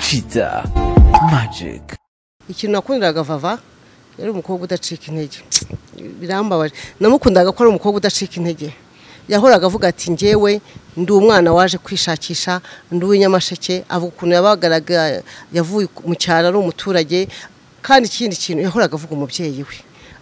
Shida Magic. ikintu nakundiraga vava yari umukobwa udacika intege birambabaje namukundaga ko ari umukobwa udacika intege yahoraga avuga ati ngewe ndi umwana waje kwishakisha ndi uw'inyamasheke avuga ukuntu yabagaraga yavuye mu cyaro ari umuturage kandi ikindi kintu yahoraga avuga umubyeyi we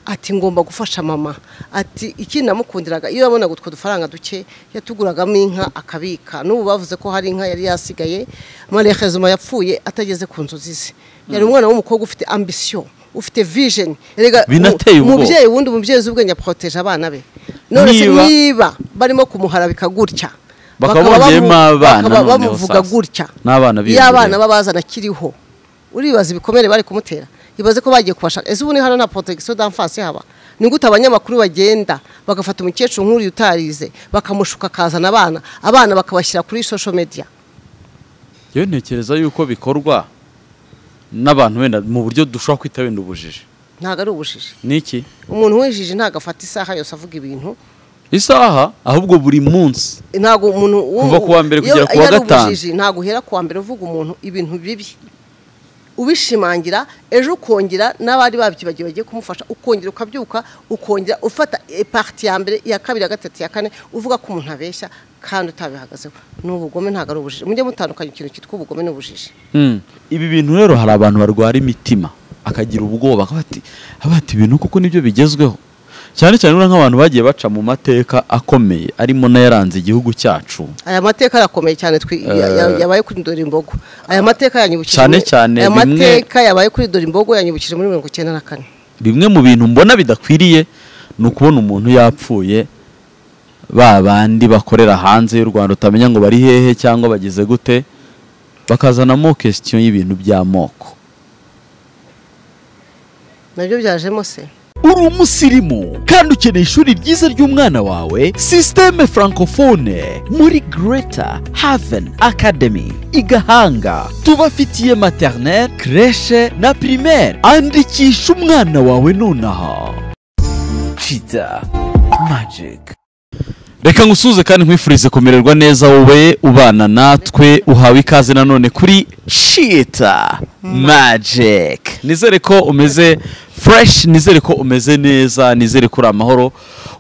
ati ngomba gufasha mama ati ikindi namukundiraga iyo yabonaga utwo dufaranga duke yatuguragamo inka akabika n'ubu bavuze ko hari inka yari yasigaye mariya kazuma yapfuye atageze ku nzozi ze yari umwana w'umukobwa ufite ambisiyo ufite vijeni rega Binateye ubwoba. umubyeyi wundi umubyeyi uzi ubwenge aporoteje abana be none se Niba- niba barimo kumuharabika gutya Bakaba bakaba bongeyemo bamu- abana bakaba noneho bamuvuga sasa. gutya N'abana iyo abana biyongereye. babazana akiriho uribaza ibikomere bari kumutera ibaze ko bagiye kubashaka ese ubu ni hano nta protection d'enfance haba ni gute abanyamakuru bagenda bagafata umukecuru nk'uriya utarize bakamushuka akazana abana abana bakabashyira kuri social media Yewe ntekereza yuko bikorwa n'abantu wenda mu buryo dushobora kwita wenda ubujiji. ntabwo ari ubujiji Niki? umuntu w'injiji ntabwo afata isaha yose avuga ibintu Isaha ahubwo buri munsi. ntabwo umuntu wo- Kuva ku wa mbere iyo- kugera ku iyo wa ari gatanu. ubujiji, ntabwo uhera ku wa mbere uvuga umuntu ibintu bibi ubishimangira ejo ukongera n'abari babyibagiwe bagiye kumufasha ukongera ukabyuka ukongera ufata pariti ya mbere iya kabiri ya gatatu ya kane uvuga ko umuntu abeshya kandi utabihagazeho ni ubugome ntabwo ari ubujiji mujye mutandukanya ikintu cyitwa ubugome n'ubujiji Mm. Ibi bintu rero hari abantu barwara imitima akagira ubwoba akaba ati akaba ati ibintu kuko nibyo bigezweho. Cyane cyane uriya nk'abantu bagiye baca mu mateka akomeye arimo n'ayaranze igihugu cyacu. aya mateka arakomeye cyane twi- ya- ya- yabaye kuri dore imbogo aya mateka yanyibukije Cyane muri- cyane aya bimwe- mateka yabaye kuri dore imbogo yanyibukije muri mirongo icyenda na kane bimwe mu bintu mbona bidakwiriye ni ukubona umuntu yapfuye ba bandi bakorera hanze y'u rwanda utamenya ngo bari hehe cyangwa bageze gute bakazanamo kesitiyo y'ibintu by'amoko nabyo byajemo se uri umusirimu kandi ukeneye ishuri ryiza ry'umwana wawe sisiteme francophone muri Greater haven academy i gahanga tubafitiye maternelle creche na primaire andikisha umwana wawe nonaha Cheetah Magic reka ngusuhuze kandi nkwifurize kumererwa neza wowe ubana natwe uhawe ikaze nanone kuri shita magic nizere ko umeze fresh nizere ko umeze neza nizere ko uri amahoro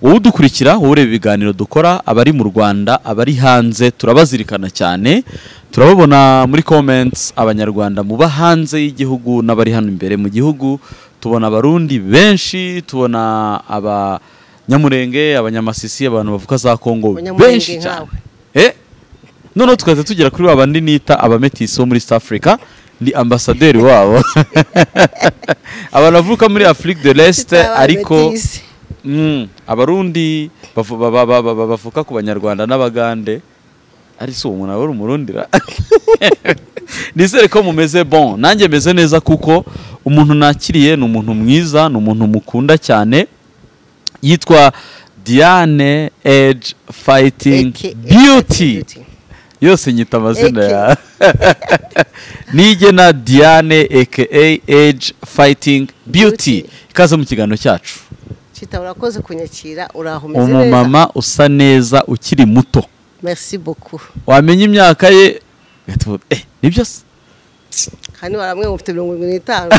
wowe udukurikira wowe ureba ibiganiro dukora abari mu rwanda abari hanze turabazirikana cyane turababona muri comments abanyarwanda muba hanze y'igihugu n'abari hano imbere mu gihugu tubona abarundi benshi tubona aba nyamurenge abanyamasisi abantu bavuga za kongo Abanyamurenge benshi cyane nkawe. Eh? noneho tukajya tugera kuri ba bandi nita abametisi bo muri south africa ni ambasaderi wabo abantu bavuka muri afrique de l'est ariko Mm, abarundi bavu- ba- ba- ba- ba- ba- bavuka ku banyarwanda n'abagande ari si umuntu aba ari umurundira nizere ko mumeze bon nanjye meze neza kuko umuntu nakiriye ni umuntu mwiza ni umuntu mukunda cyane yitwa diane edge fighting AKA beauty yose nyita amazina ya nigena diane aka edge fighting beauty Beauty. ikaze mu kiganiro cyacu Chita urakoze kunyakira uraho umeze neza umumama usa neza ukiri muto merci beaucoup wamenya imyaka ye ugahita eh nibyo se kandi baramwe mufite mirongo irindwi n'itanu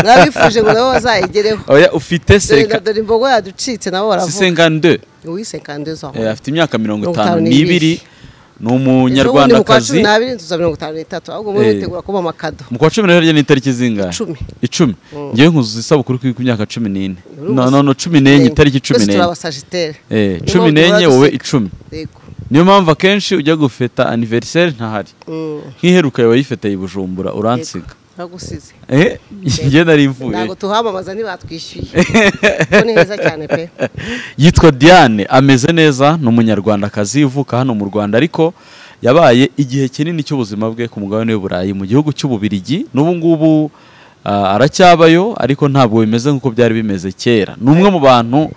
nabifuje ngo nabo bazayigereho oya ufite dore na seka dore imbogo yaducitse nabo baravuga sisengande wise kandi uzaho Eh, afite imyaka mirongo Mirongo itanu itanu n'ibiri n'ibiri. ni Ejo bundi mu kwa umunyarwandakazi cumi n'abiri nzuza mirongo itanu n'itatu ahubwo muri Eh. witegura kuba amakado mu kwa cumi na ryo ni itariki zingahe Icumi. icumi ngewe nkuzuza isabukuru kuri ku myaka cumi n'ine Uri no umus- no no cumi n'enye itariki cumi twese turi n'enye abasagitere Eh, Niyo cumi mpamvu n'enye duhora wowe duseka. icumi Yego. niyo mpamvu akenshi ujya gufeta aniveriseri ntahari Mm. nk'iheruka yawe yifeteye i bujumbura Yego. uransiga Nagusize eh njye nari mvuye ntabwo tuhamamaza ntibatwishyuye kuko ni heza cyane pe yitwa diane ameze neza ni umunyarwandakazi uvuka hano mu rwanda ariko yabaye igihe kinini cy'ubuzima bwe ku mugabane w'i burayi mu gihugu cy'ububirigi n'ubu ngubu ah, aracyabayo ariko ntabwo bimeze nk'uko byari bimeze kera ni umwe mu bantu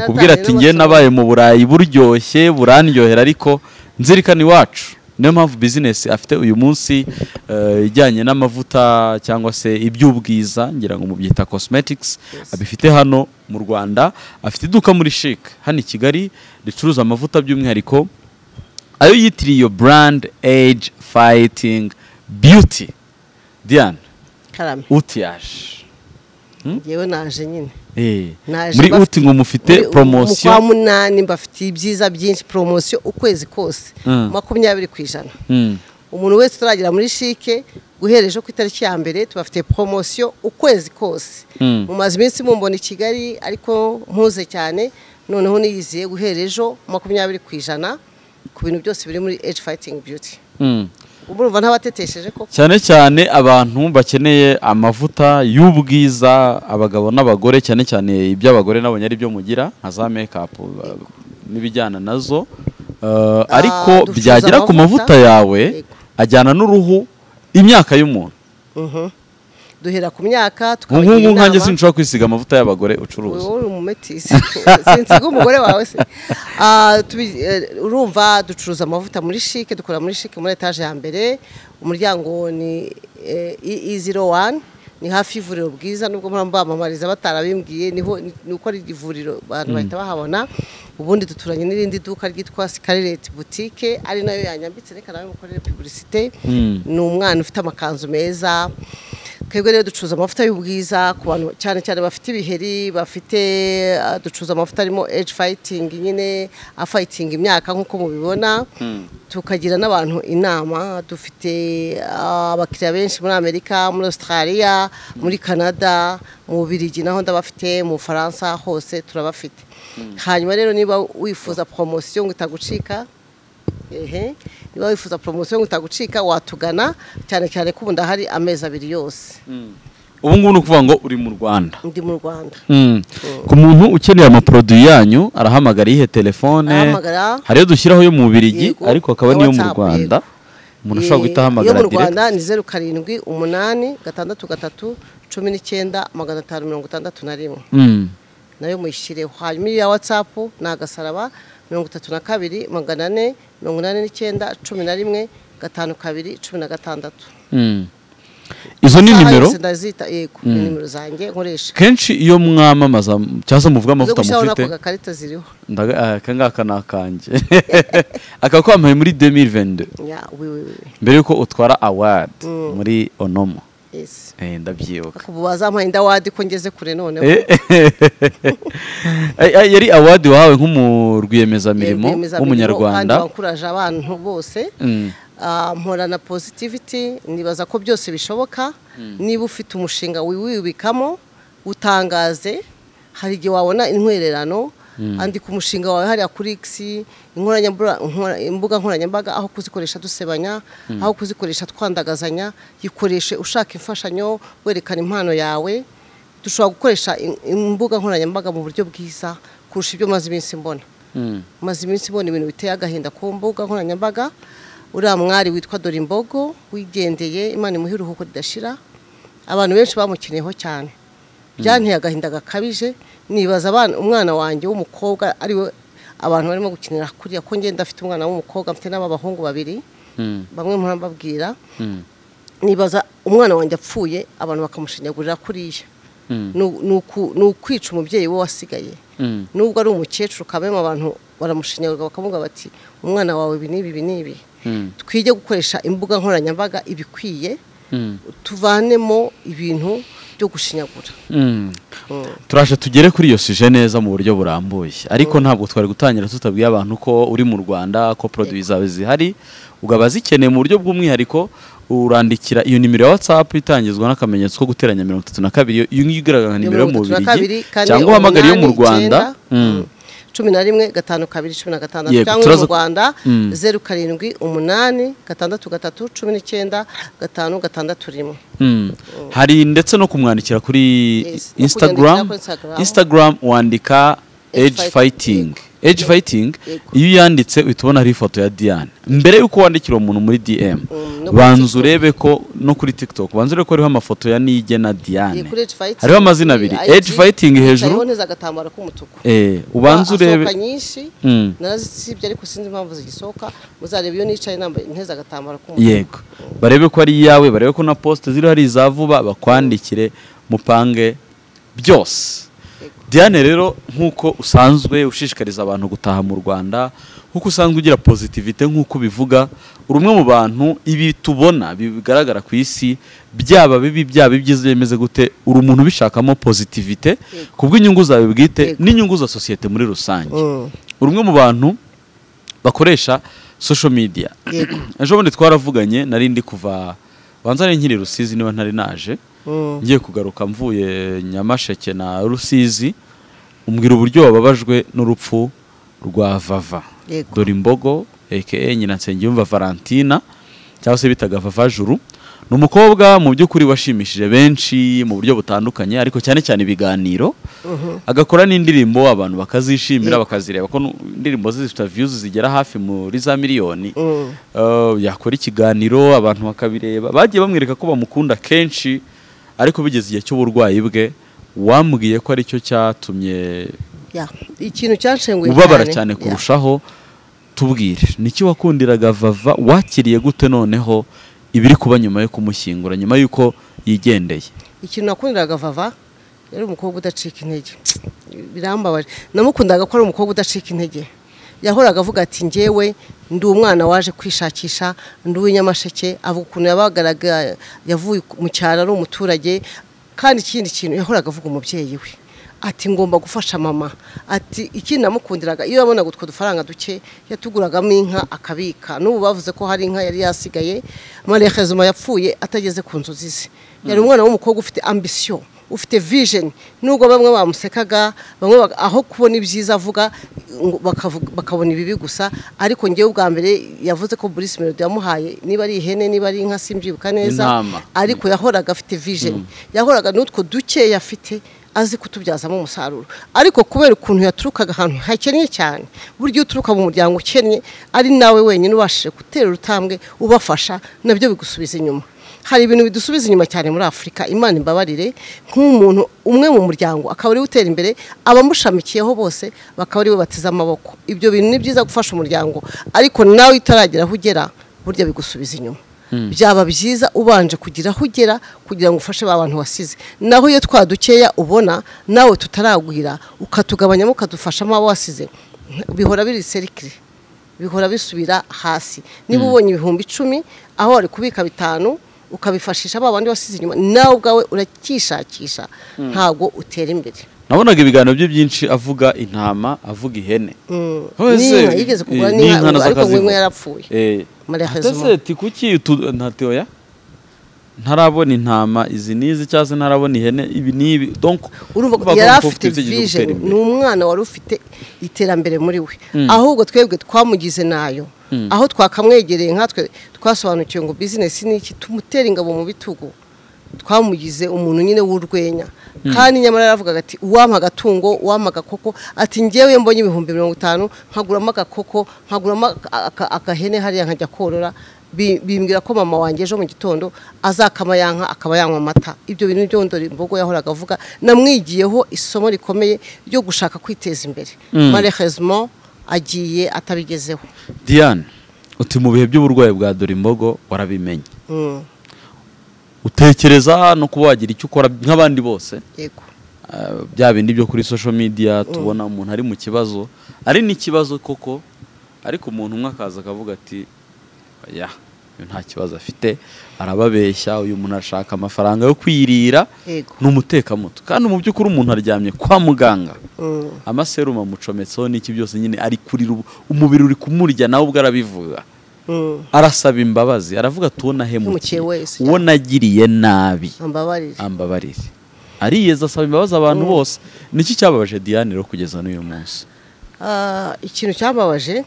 kubwira ati njye nabaye mu burayi buryoshye burandyohera ariko nzirikana iwacu niyo mpamvu bizinesi afite uyu munsi eh, ijyanye n'amavuta cyangwa se iby'ubwiza ngira ngo mubyita cosmetics abifite hano mu rwanda afite iduka muri chic hano i kigali ricuruza amavuta by'umwihariko ayo yitiriye iyo brand age fighting beauty diane karame utiyaje yewe naje nyine Eh, Naje muri bafite- uti ngo mufite Muri- poromosiyo mu kwa munani mbafitiye ibyiza byinshi poromosiyo ukwezi kose Mm. makumyabiri ku ijana Mm, umuntu wese utaragera muri shike guhereje ku itariki ya mbere tubafite poromosiyo ukwezi kose Mm. mumaze iminsi mumbona i kigali ariko mpuze cyane noneho niyiziye guhera ejo makumyabiri ku ijana ku bintu byose biri muri age fighting beauty mm. urumva ntabatetesheje koko cyane cyane abantu bakeneye amavuta y'ubwiza abagabo n'abagore cyane cyane iby'abagore nabonye ari byo mugira nka za mekapu uh, n'ibijyana nazo Uh, ariko ducuruza byagera ku mavuta amavuta. yawe Yego. ajyana n'uruhu imyaka y'umuntu Mhm. duhera ku myaka tukabagira nk'ubu nkanjye inama. sinshobora kwisiga amavuta y'abagore ucuruza wowe uri umumetisi sinsiga umugore wawe se Ah, tubi- eh, urumva ducuruza amavuta muri shike dukora muri shike muri etaje ya mbere umuryango ni iziro wani ni hafi y'ivuriro bwiza nubwo mpamvu bamamariza batarabimbwiye niho ni uko ari ivuriro abantu bahita bahabona ubundi duturanye n'irindi duka ryitwa sikarereti butike ari nayo yanyambitse reka nawe mukorere pubulisite Mm. ni umwana ufite amakanzu meza twebwe rero ducuruza amavuta y'ubwiza ku bantu cyane cyane bafite ibiheri bafite ah, ducuruza amavuta arimo age fighting nyine afayitinga imyaka nk'uko mubibona tukagira n'abantu inama dufite ah, abakiriya benshi muri amerika muri australia muri canada mu bubiligi naho ndabafite mu bufaransa hose turabafite hanyuma rero niba wifuza poromosiyo ngo itagucika ehe niba wifuza poromosiyo ngo itagucika watugana cyane cyane ko ubu ndahari amezi abiri yose ubu ngubu ni ukuvuga ngo uri mu rwanda ndi mu rwanda Mm. ku muntu ukeneye amaproduwi yanyu arahamagara iyihe telefone Arahamagara. hariyo dushyiraho yo mu bubirigi Yego, ariko akaba niyo mu WhatsApp, rwanda umuntu ashobora guhita iyo ahamagara mu direct rwanda ni zeru karindwi umunani gatandatu gatatu cumi n'icyenda magana atanu mirongo itandatu na rimwe Mm. nayo muyishyireho hanyuma iya watsapu ni agasaraba mirongo itatu na kabiri magana ane mirongo inani n'icyenda cumi na rimwe gatanu kabiri cumi na gatandatu Mm. izo ni Isaha nimero yose ndazita yego ni nimero zanjye nkoresha kenshi iyo mwamamaza cyangwa se muvuga zo amavuta gushyiraho mufite n'ako gakarita ziriho ndaga- ah, aka ngaka ni akanjye akaba kwambaye muri 2022 ya wi wi wi mbere y'uko utwara award muri onomo Yes. Eh, ndabyibuka Kubu bazampaye indawadi ko ngeze kure noneho. Eh, eh, eh, yari awadi wahawe nk'umurwiyemezamirimo Rwiyemezamirimo kandi w'umunyarwanda wankuraje abantu bose. Mm. Ah, Mporana positivity nibaza ko byose bishoboka niba ufite umushinga wiwibikamo utangaze hari igihe wabona intwererano andika umushinga wawe hariya kuri X inkoranyambura- nkora- imbuga nkoranyambaga aho kuzikoresha dusebanya aho kuzikoresha twandagazanya yikoreshe ushaka imfashanyo werekana impano yawe dushobora gukoresha im- imbuga nkoranyambaga mu buryo bwiza kurusha ibyo maze iminsi mbona Mm. maze iminsi mbona ibintu biteye agahinda ku mbuga nkoranyambaga uriya mwari witwa Dorimbogo wigendeye imana imuhe iruhuko ridashira abantu benshi bamukeneyeho cyane byanteye agahinda gakabije nibaza abana umwana wanjye w'umukobwa ariwe abantu barimo gukinira kuriya ko ngenda afite umwana w'umukobwa mfite n'ab'abahungu babiri Mm. bamwe murababwira Mm. nibaza umwana wanjye apfuye abantu bakamushinyagurira kuriya Mm. ni u- ni uku- ni ukwica umubyeyi we wasigaye Mm. nubwo ari umukecuru kabemo abantu baramushinyagurira bakavuga bati umwana wawe ibi n'ibi ibi n'ibi Mm. twige gukoresha imbuga nkoranyambaga ibikwiye Mm. tuvanemo ibintu byo gushinyagura Mm. Mm. turashe tugere kuri iyo suje neza mu buryo burambuye ariko ntabwo twari gutangira tutabwiye abantu ko uri mu rwanda ko poroduwi zawe zihari ukaba zikeneye mu buryo bw'umwihariko urandikira iyo nimero ya watsapu itangizwa n'akamenyetso ko guteranya mirongo itatu na kabiri iyo ngiyo igaragara nka nimero yo mu Mirongo itatu na kabiri, bubirigi kane, cyangwa uhamagara iyo mu umunani, rwanda icyenda, Mm. cumi na rimwe gatanu kabiri cumi na gatandatu Yego, cyangwa turaza- mu rwanda Mm. zeru karindwi umunani gatandatu gatatu cumi n'icyenda gatanu gatandatu rimwe Mm. hari ndetse no kumwandikira kuri Yes, no instagram kunyandikira kuri Instagram. instagram wandika Age age fighting age fighting Yego. iyo uyanditse uhita ubona hariho ifoto ya diane mbere y'uko wandikira umuntu muri dm no kuri banza TikTok. urebe ko no kuri tiktok banza urebe ko hariho amafoto ya nige na diane kuri age fighting hariho amazina abiri IG, age fighting hicayeho hejuru neza agatambaro k'umutuku eh, ubanza asohoka urebe nyinshi Mm. narazisibye ariko sinzi impamvu zigisohoka muzareba iyo nicaye nambaye nteze agatambaro k'umutuku yego barebe ko ari iyawe barebe ko na posite ziriho ari iza vuba bakwandikire mupange byose Yego. diane rero nk'uko usanzwe ushishikariza abantu gutaha mu rwanda nk'uko usanzwe ugira pozitivite nk'uko ubivuga uri umwe mu bantu ibi tubona bigaragara ku isi byaba bibi byaba ibyiza bimeze gute uri umuntu ubishakamo pozitivite ku bw'inyungu zawe bwite Yego. n'inyungu za sosiyete muri rusange uri umwe mu bantu bakoresha social media Yego. ejo bundi twaravuganye nari ndi kuva banza nari nkiri rusizi niba ntari naje Mm. ngiye kugaruka mvuye nyamasheke na rusizi umbwira uburyo wababajwe n'urupfu rwa vava Yego. dore imbogo aka nyina nsengiyumva valentina cyangwa se bitaga vava juru ni umukobwa mu by'ukuri washimishije benshi mu buryo butandukanye ariko cyane cyane ibiganiro agakora n'indirimbo abantu bakazishimira Yego. bakazireba ko nu- indirimbo ze zifite views zigera hafi muri za miliyoni Mm. Uh, yakora ikiganiro abantu bakabireba bagiye bamwereka ko bamukunda kenshi ariko bigeze igihe cy'uburwayi bwe wambwiye ko aricyo cyatumye Ya, ikintu cyanshenguye ubabara cyane Ya. kurushaho tubwire niki wakundiraga vava wakiriye gute noneho ibiri kuba nyuma yo kumushyingura nyuma y'uko yigendeye ikintu nakundiraga vava yari umukobwa udacika intege birambabaje namukundaga ko ari umukobwa udacika intege yahoraga avuga ati njyewe ndi umwana waje kwishakisha ndi uw'inyamasheke avuga ukuntu yabagaraga yavuye mu cyaro ari umuturage kandi ikindi kintu yahoraga avuga umubyeyi we ati ngomba gufasha mama ati ikindi namukundiraga iyo yabonaga utwo dufaranga duke yatuguragamo inka akabika n'ubu bavuze ko hari inka yari yasigaye mariya kazuma yapfuye atageze ku nzozi ze yari umwana w'umukobwa ufite ambisiyo ufite vijeni nubwo bamwe bamusekaga bamwe bak- aho kubona ibyiza avuga ngo bakavuga- bakabona ibibi gusa ariko ngewe ubwa mbere yavuze ko Bruce Melody yamuhaye niba ari ihene niba ari inka simbyibuka neza Intama. ariko yahoraga afite vijeni yahoraga n'utwo dukeya afite azi kutubyazamo umusaruro ariko kubera ukuntu yaturukaga ahantu hakennye cyane burya iyo uturuka mu muryango ukennye ari nawe wenyine ubashije gutera urutambwe ubafasha nabyo bigusubiza inyuma hari ibintu bidusubiza inyuma cyane muri afurika imana imbabarire nk'umuntu umwe mu muryango akaba ariwe utera imbere abamushamikiyeho bose bakaba ariwe bateze amaboko ibyo bintu ni byiza gufasha umuryango ariko nawe utaragera aho ugera burya bigusubiza inyuma byaba byiza ubanje kugira aho ugera kugira ngo ufashe ba bantu wasize naho iyo twa dukeya ubona nawe tutaragwira ukatugabanyamo ukadufashamo abo wasize bihora biri serikire bihora bisubira hasi niba ubonye ibihumbi icumi aho wari kubika bitanu ukabifashisha ba bandi wasize inyuma nawe ubwawe urakishakisha ntabwo utera imbere nabonaga ibiganiro bye byinshi avuga intama avuga ihene Howe se, n'inka yigeze kugura eh, n'inka nazo ariko ngo akazivuga. inka yarapfuye Eh, Maria ate Hezuma. se, ti kuki utu- ntati oya ntarabona intama izi n'izi cyangwa se ntarabona ihene ibi n'ibi donc urumva ko bagomba yari kuba afite icyo gihugu vision gutera imbere. ni umwana wari ufite iterambere muri we ahubwo twebwe twamugize nayo aho twakamwegereye nkatwe twasobanukiwe ngo bizinesi ni iki tumutera ingabo mu bitugu twamugize umuntu nyine w'urwenya kandi nyamara yaravugaga ati uwampa agatungo uwampa agakoko ati ngewe iyo mbonye ibihumbi mirongo itanu nkaguramo agakoko nkaguramo aka- aka- agahene hariya nkajya korora bi- bimbwira ko mama wanjye ejo mu gitondo azakama yanka akaba yanywa amata ibyo bintu byo ndori imbogo yahoraga avuga namwigiyeho isomo rikomeye ryo gushaka kwiteza imbere malheureusement agiye atabigezeho diane uti mu bihe by'uburwayi bwa dore imbogo warabimenye Mm, utekereza no kuba wagira icyo ukora nk'abandi bose yego Ah, bya bindi byo kuri social media tubona umuntu ari mu kibazo ari n'ikibazo koko ariko umuntu umwe akaza akavuga ati ya uyu nta kibazo afite arababeshya uyu muntu arashaka amafaranga yo kwirira Yego. ni umutekamutwe kandi mu by'ukuri umuntu aryamye kwa muganga Mm. amaserumu amucometseho n'iki byose nyine ari kurira ubu- umubiri uri kumurya nawe ubwo arabivuga Mm, arasaba imbabazi aravuga ati uwo nahemukiye Hemukiye wese. uwo nagiriye nabi ambabarire ambabarire ariyeza asaba imbabazi abantu bose niki cyababaje diane rero kugeza n'uyu munsi Ah, ikintu cyababaje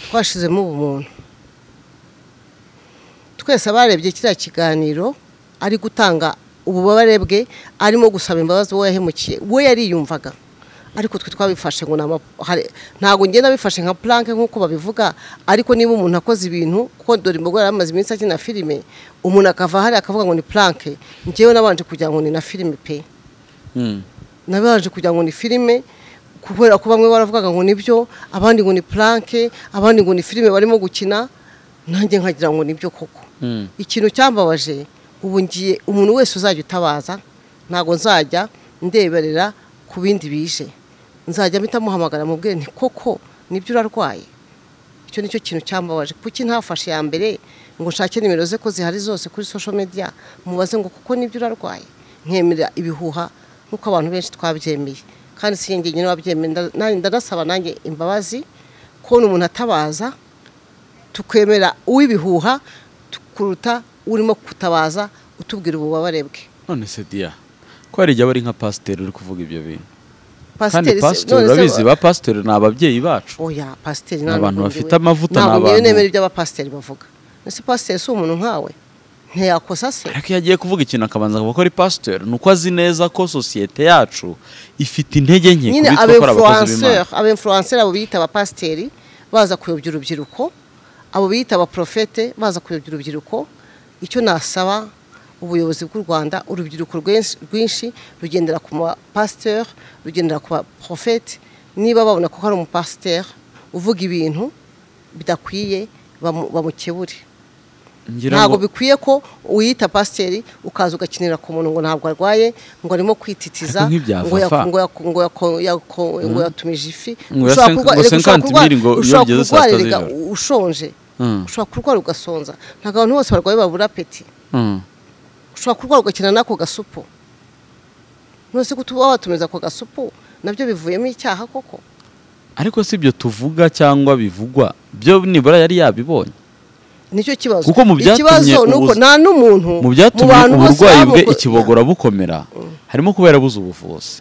twashizemo ubumuntu twese abarebye kiriya kiganiro ari gutanga ububabare bwe arimo gusaba imbabazi uwo yahemukiye we yariyumvaga ariko twe twabifashe ngo ni ama- hari- ntabwo ngenda nabifashe nka planke nk'uko babivuga ariko niba umuntu akoze ibintu kuko dore imbogo yari amaze iminsi akina filime umuntu akava hariya akavuga ngo ni planke njyewe nabanje kugira ngo ni na filime pe nabanje kugira ngo ni filime kubera ko bamwe baravugaga ngo nibyo abandi ngo ni planke abandi ngo ni filime barimo gukina nanjye nkagira ngo nibyo koko Mm. ikintu cyambabaje ubu ngiye umuntu wese uzajya utabaza ntabwo nzajya ndeberera ku ku bindi bije nzajya mpita muhamagara mubwire ni koko nibyo urarwaye icyo nicyo kintu cyambabaje kuki ntafashe ya mbere ngo nshake nimero ze ko zihari zose kuri social media mubaze ngo kuko nibyo urarwaye nkemera ibihuha nk'uko abantu benshi twabyemeye kandi si njye nyine wabyemeye nda- ndanasaba nanjye imbabazi kubona umuntu atabaza tukemera uw'ibihuha tu- kuruta urimo kutabaza utubwira ububabare bwe none se diya ko hari igihe aba ari nka pasiteri uri kuvuga ibyo bintu kandi Pasiteri se- pasiteri none se- urabizi ba pasiteri ni ababyeyi bacu oya pasiteri Ni abantu ntabwo bafite njyewe- amavuta, ni ntabwo njyewe abantu- nemera ibyo abapasiteri bavuga ese pasiteri si umuntu nkawe ntiyakosa se ariko iyo agiye kuvuga ikintu akabanza akavuga ko ari pasiteri ni uko azi neza ko sosiyete yacu ifite intege nke ku nyine bitwa aba ko ari abakozi influenceur b'imana aba influenceur abo biyita abapasiteri baza kuyobya urubyiruko abo biyita abaprofete baza kuyobya urubyiruko icyo nasaba ubuyobozi bw'u rwanda urubyiruko rwenshi- rwinshi rugendera ku mapasiteri rugendera ku baprofete niba babona ko hari umupasiteri uvuga ibintu bidakwiye bamu- bamukebure ngira ntabwo ngo bikwiye ko uyita pasiteri ukaza ugakinira ku muntu ngo ntabwo arwaye ngo arimo kwititiza Ariko nk'ibya ngo Fafa. yako- ngo yako- ngo yako- yako- ngo yatumije ifi Ngo Ushobora yasenka- kurwa- ngo reka ushobora 50 kurwa- mili ngo ushobora yogeze saa sita kurwara erega z'ijoro. ushonje Mm. ushobora kurwara ugasonza ntabwo abantu bose barwaye babura apeti Mm. ushobora kurwara ugakina n'ako gasupu none se kutuba watumiza ako gasupu nabyo bivuyemo icyaha koko ariko si ibyo tuvuga cyangwa bivugwa byo nibura yari yabibonye nicyo kibazo Kuko mu byatumye ikibazo ni uko ubuzi- nta n'umuntu mu byatumye bantu bose uburwayi bwe babuko- ikibogora bukomera harimo kuba yarabuze ubuvuzi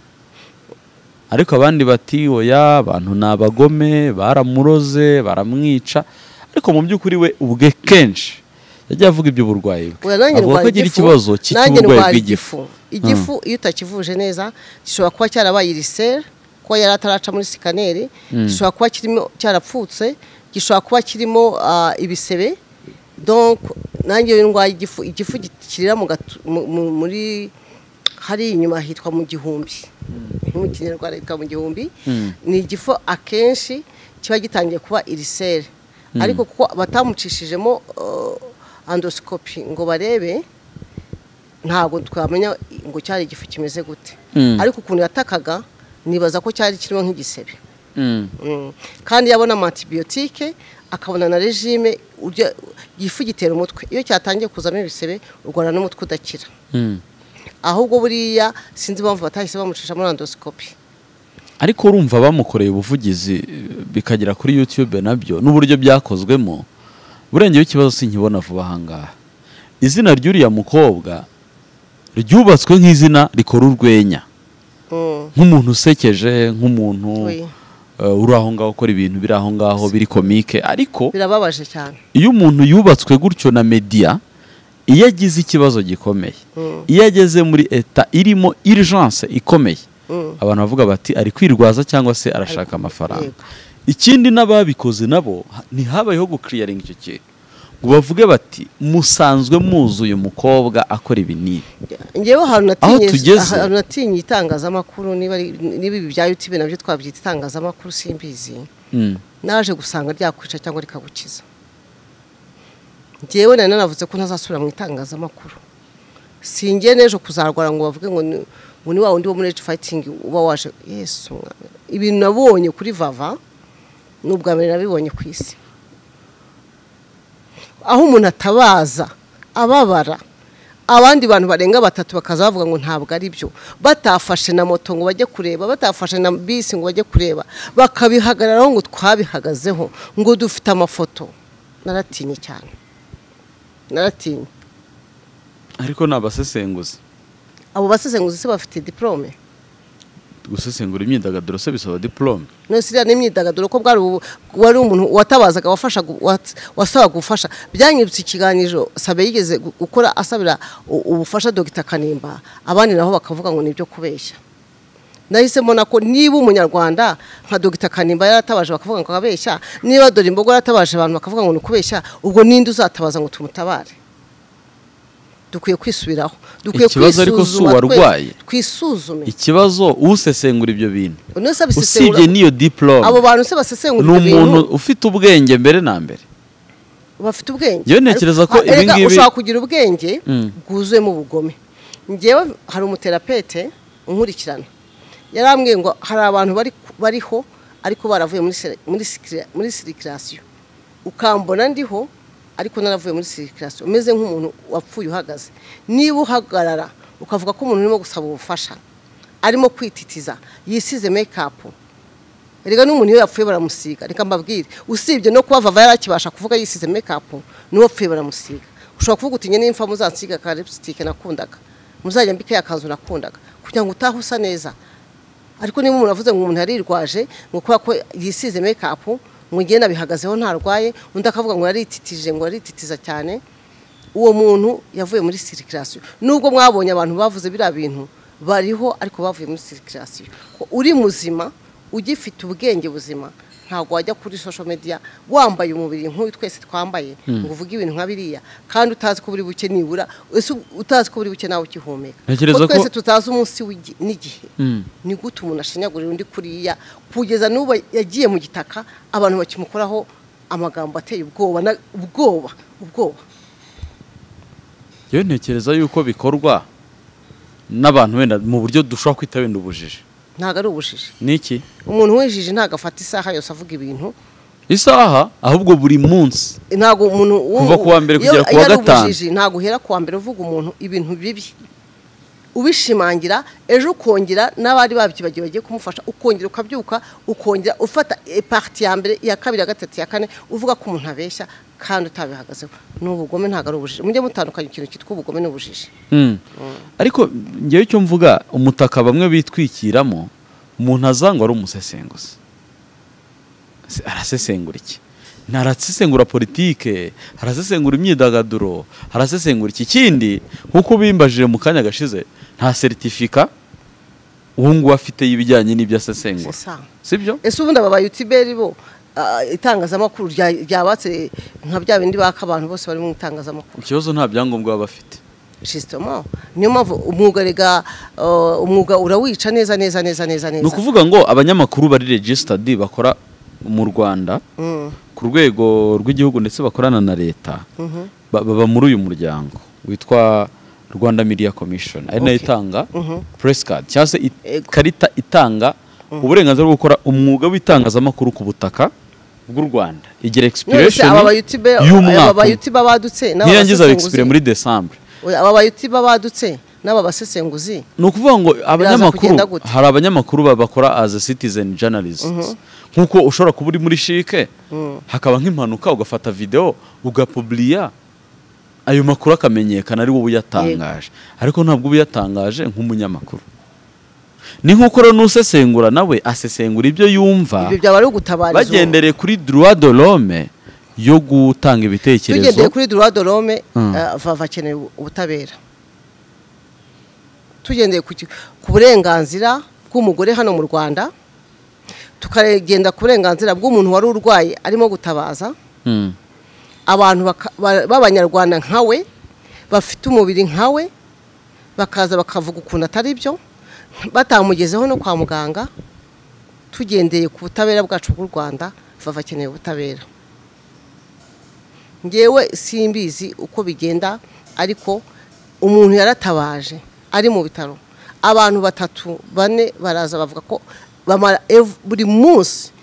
ariko abandi bati oya abantu ni abagome baramuroze baramwica ariko mu by'ukuri we ubwe kenshi yagiye avuga iby'uburwayi bwe Oya, nanjye avuga ko ndwara agira igifu, ikibazo cyitwa nanjye uburwayi ndwara bw'igifu igifu iyo utakivuje neza gishobora kuba cyarabaye iriseri kuba yari ataraca muri sikaneri gishobora kuba kirimo cyarapfutse gishobora kuba kirimo ah, ibisebe donc nanjye iyo ndwaye igifu igifu gi- kirira mu gatu- mu- mu- muri hari inyuma hitwa mu gihumbi mu kinyarwanda hitwa mu gihumbi ni igifu akenshi kiba gitangiye kuba iriseri ariko kuko batamucishijemo uh, andosikopi ngo barebe ntabwo twamenya ngo cyari igifu kimeze gute Mm. ariko ukuntu yatakaga nibaza ko cyari kirimo nk'igisebe Mm. Mm. kandi yabona amantibiyotike akabona na regime urya- igifu gitera umutwe iyo cyatangiye kuzamo ibisebe urwara n'umutwe udakira Mm. ahubwo buriya sinzi impamvu batahise bamucisha muri andosikopi ariko urumva bamukoreye ubuvugizi bikagera kuri YouTube nabyo n'uburyo byakozwemo burengeyeho ikibazo sinkibona vuba ahangaha izina ry'uriya mukobwa ryubatswe nk'izina rikora urwenya Mm. nk'umuntu usekeje nk'umuntu Oui. eh, uri aho ngaho ukora ibintu biri aho ngaho biri komike ariko birababaje cyane iyo umuntu yubatswe gutyo na media iyo agize ikibazo gikomeye iyo ageze muri eta irimo urgence ikomeye abantu bavuga bati ari kwirwaza cyangwa se arashaka amafaranga yego. ikindi n'ababikoze nabo ha- ntihabayeho gukiriyaringa icyo kintu ngo bavuge bati musanzwe muzi uyu mukobwa akora ibi n'ibi ngewe ahantu Aho tugeze- natinye- ahantu natinye itangazamakuru niba ari- niba ibi bya yutube nabyo twabyita itangazamakuru simbizi Mm. naje gusanga ryakwica cyangwa rikagukiza njyewe nari nanavuze ko ntazasubira mu itangazamakuru singiye n'ejo kuzarwara ngo bavuge ngo ni- ngo ni wa wundi wo muri age fighting uba waje yesu Umwami. ibintu nabonye kuri vava ni ubwa mbere nabibonye ku isi aho umuntu atabaza ababara abandi bantu barenga batatu bakaza bavuga ngo ntabwo ari byo batafashe na moto ngo bajye kureba batafashe na bisi ngo bajye kureba bakabihagararaho ngo twabihagazeho ngo dufite amafoto naratinye cyane naratinye ariko ni abasesenguzi abo basesenguzi se bafite diporome gusesengura imyidagaduro se bisaba diporome nose iriya n'imyidagaduro ko bwari ubu- wari umuntu watabazaga wafashaga wat- wasabaga ubufasha byanyibutse ikiganiro sabe yigeze gu- gukora asabira u- ubufasha dogita kanimba abandi nabo bakavuga ngo ni ibyo kubeshya nahise mbona ko niba umunyarwanda nka dogita kanimba yaratabaje bakavuga ngo abeshya niba dore imbogo yaratabaje abantu bakavuga ngo ni ukubeshya ubwo ninde uzatabaza ngo tumutabare dukwiye kwisubiraho dukwiye Ikibazo ariko si kwisuzuma twese, uwarwaye. twisuzume ikibazo usesengura ibyo bintu None se abisesengura- usibye n'iyo diporome abo bantu se ni basesengura ibyo umuntu bintu ufite ubwenge mbere na mbere bafite ubwenge Njyewe ntekereza ko Ariko- ibi erega ngibi- ushobora kugira ubwenge Mm. bwuzuyemo ubugome ngewe hari umuterapete unkurikirana yarambwiye ngo hari abantu bari bariho ariko baravuye muri sele- muri sikira- muri sirikirasiyo ukambona ndiho ariko naravuye muri sirikirasiyo umeze nk'umuntu wapfuye uhagaze niba uhagarara ukavuga ko umuntu urimo gusaba ubufasha arimo kwititiza yisize mekapu reka n'umuntu iyo yapfuye baramusiga reka mbabwire usibye no kuba vava yarakibasha kuvuga yisize mekapu n'uwo apfuye baramusiga ushobora kuvuga uti nyine imfa muzansiga ka lipsitike nakundaga muzajya mbike akanzu nakundaga kugira ngo utahe usa neza ariko niba umuntu avuze ngo umuntu yarirwaje ngo kubera ko yisize mekapu ngo ngiye nabihagazeho ntarwaye undi akavuga ngo yarititije ngo yarititiza cyane uwo muntu yavuye muri sirikirasiyo nubwo mwabonye abantu bavuze biriya bintu bariho ariko bavuye muri sirikirasiyo Ko uri muzima ugifite ubwenge buzima ntabwo wajya kuri social media wambaye umubiri nk'uyu twese twambaye ngo uvuge ibintu nka biriya kandi utazi ko buri buke nibura ese utazi ko buri buke nawe ukihumeka Ntekereza Ko ko- twese tutazi umunsi w'igi- n'igihe ni gute umuntu ashinyagurira undi kuriya kugeza n'ubu yagiye mu gitaka abantu bakimukoraho amagambo ateye ubwoba na- ubwoba ubwoba iyo ntekereza yuko bikorwa n'abantu wenda mu buryo dushobora kwita wenda ubujiji ntabwo ari ubujiji niki umuntu wijije ntabwo afata isaha yose avuga ibintu isaha ahubwo buri munsi ntabwo umuntu wo- Kuva ku wa mbere iyo- kugera ku iyo wa ari gatanu. ubujiji, ntabwo uhera ku wa mbere uvuga umuntu ibintu bibi ubishimangira ejo ukongera n'abari babyibagiwe bagiye kumufasha ukongera ukabyuka ukongera ufata ipati ya mbere iya kabiri ya gatatu ya kane uvuga ko umuntu abeshya kandi utabihagazeho ni ubugome ntabwo ari ubujiji mujye mutandukanya ikintu cyitwa ubugome n'ubujiji Mm. ariko ngewe icyo mvuga umutaka bamwe bitwikiramo umuntu azangwa ari umusesenguzi Se- arasesengura iki ntarasesengura politike arasesengura imyidagaduro arasesengura iki kindi nk'uko bimbajije mu kanya gashize nta seritifika uwo nguwo afite y'ibijyanye n'ibyo asesengura Si sawa. sibyo ese ubundi aba bayutuberi bo ah, itangazamakuru rya- ryabatse nka bya bindi baka abantu bose bari mu itangazamakuru ikibazo nta byangombwa baba bafite justement niyo mpamvu umwuga rega uh, umwuga urawica neza neza neza neza ni neza ukuvuga ngo abanyamakuru bari regisitadi bakora mu rwanda Mm, ku rwego rw'igihugu ndetse bakorana na leta mhm, ba- baba muri uyu muryango witwa rwanda media commission ari nayo itanga press card cyangwa se it- Ego. ikarita itanga uburenganzira bwo gukora umwuga w'itangazamakuru ku butaka bw'u rwanda igira Nonese expiration aba bayutibe y'umwaka aba umwe. bayutiba badutse n'aba nirangiza basesenguzi- expire muri decembre Oya, aba bayutiba badutse n'aba basesenguzi ni ukuvuga ngo abanyamakuru kugenda gute. hari abanyamakuru babakora as a citizen journalists nk'uko ushobora kuba uri muri shike hakaba nk'impanuka ugafata videwo ugapubliya ayo makuru akamenyekana ari wowe uyatangaje ariko ntabwo uba uyatangaje nk'umunyamakuru ni nk'uko rero n'usesengura nawe asesengura ibyo yumva ibyo byaba ari ugutabariza uwo. bagendereye kuri droit de l'homme yo gutanga tugendeye ibitekerezo kuri droit de l'homme Mm. eh, vava akeneye ubutabera tugendeye ku ki- ku burenganzira bw'umugore hano mu rwanda tukagenda ku burenganzira bw'umuntu wari urwaye arimo gutabaza Mm. abantu baka- ba- b'abanyarwanda nkawe bafite umubiri nkawe bakaza bakavuga ukuntu atari byo batamugezeho no kwa muganga tugendeye ku butabera bwacu bw'u rwanda vava akeneye ubutabera ngewe simbizi uko bigenda ariko umuntu yaratabaje ari mu bitaro abantu batatu bane baraza bavuga ko bamara ev- buri munsi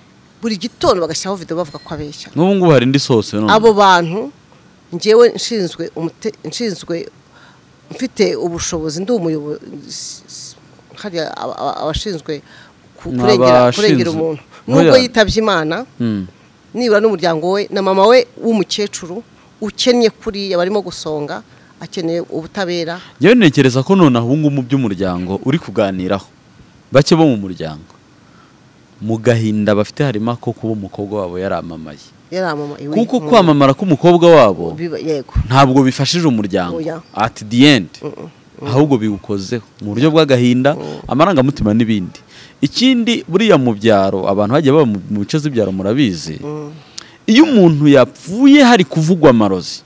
buri gitondo bagashyiraho video bavuga ko abeshya n'ubu ngubu hari indi sose none. abo bantu ngewe nshinzwe umute- nshinzwe mfite ubushobozi ndi umuyobozi s- s- hariya aba- aba- abashinzwe ku- Ni kurengera abashinzwe. kurengera umuntu Oya. nubwo yitabye imana Mm. nibura n'umuryango we na mama we w'umukecuru ukennye kuriya barimo gusonga akeneye ubutabera njyewe ntekereza ko nonaha ubu ngubu mu by'umuryango uri kuganiraho bake bo mu muryango mu gahinda bafite harimo ako kuba umukobwa wabo yaramamaye yaramama iwe kuko mu- kwamamara k'umukobwa wabo biba- yego ntabwo bifashije umuryango Oya. at the end ahubwo biwukozeho mu buryo bw'agahinda amarangamutima n'ibindi ikindi buriya mu byaro abantu bagiye baba mu- mu bice z'ibyaro murabizi iyo umuntu yapfuye hari kuvugwa amarozi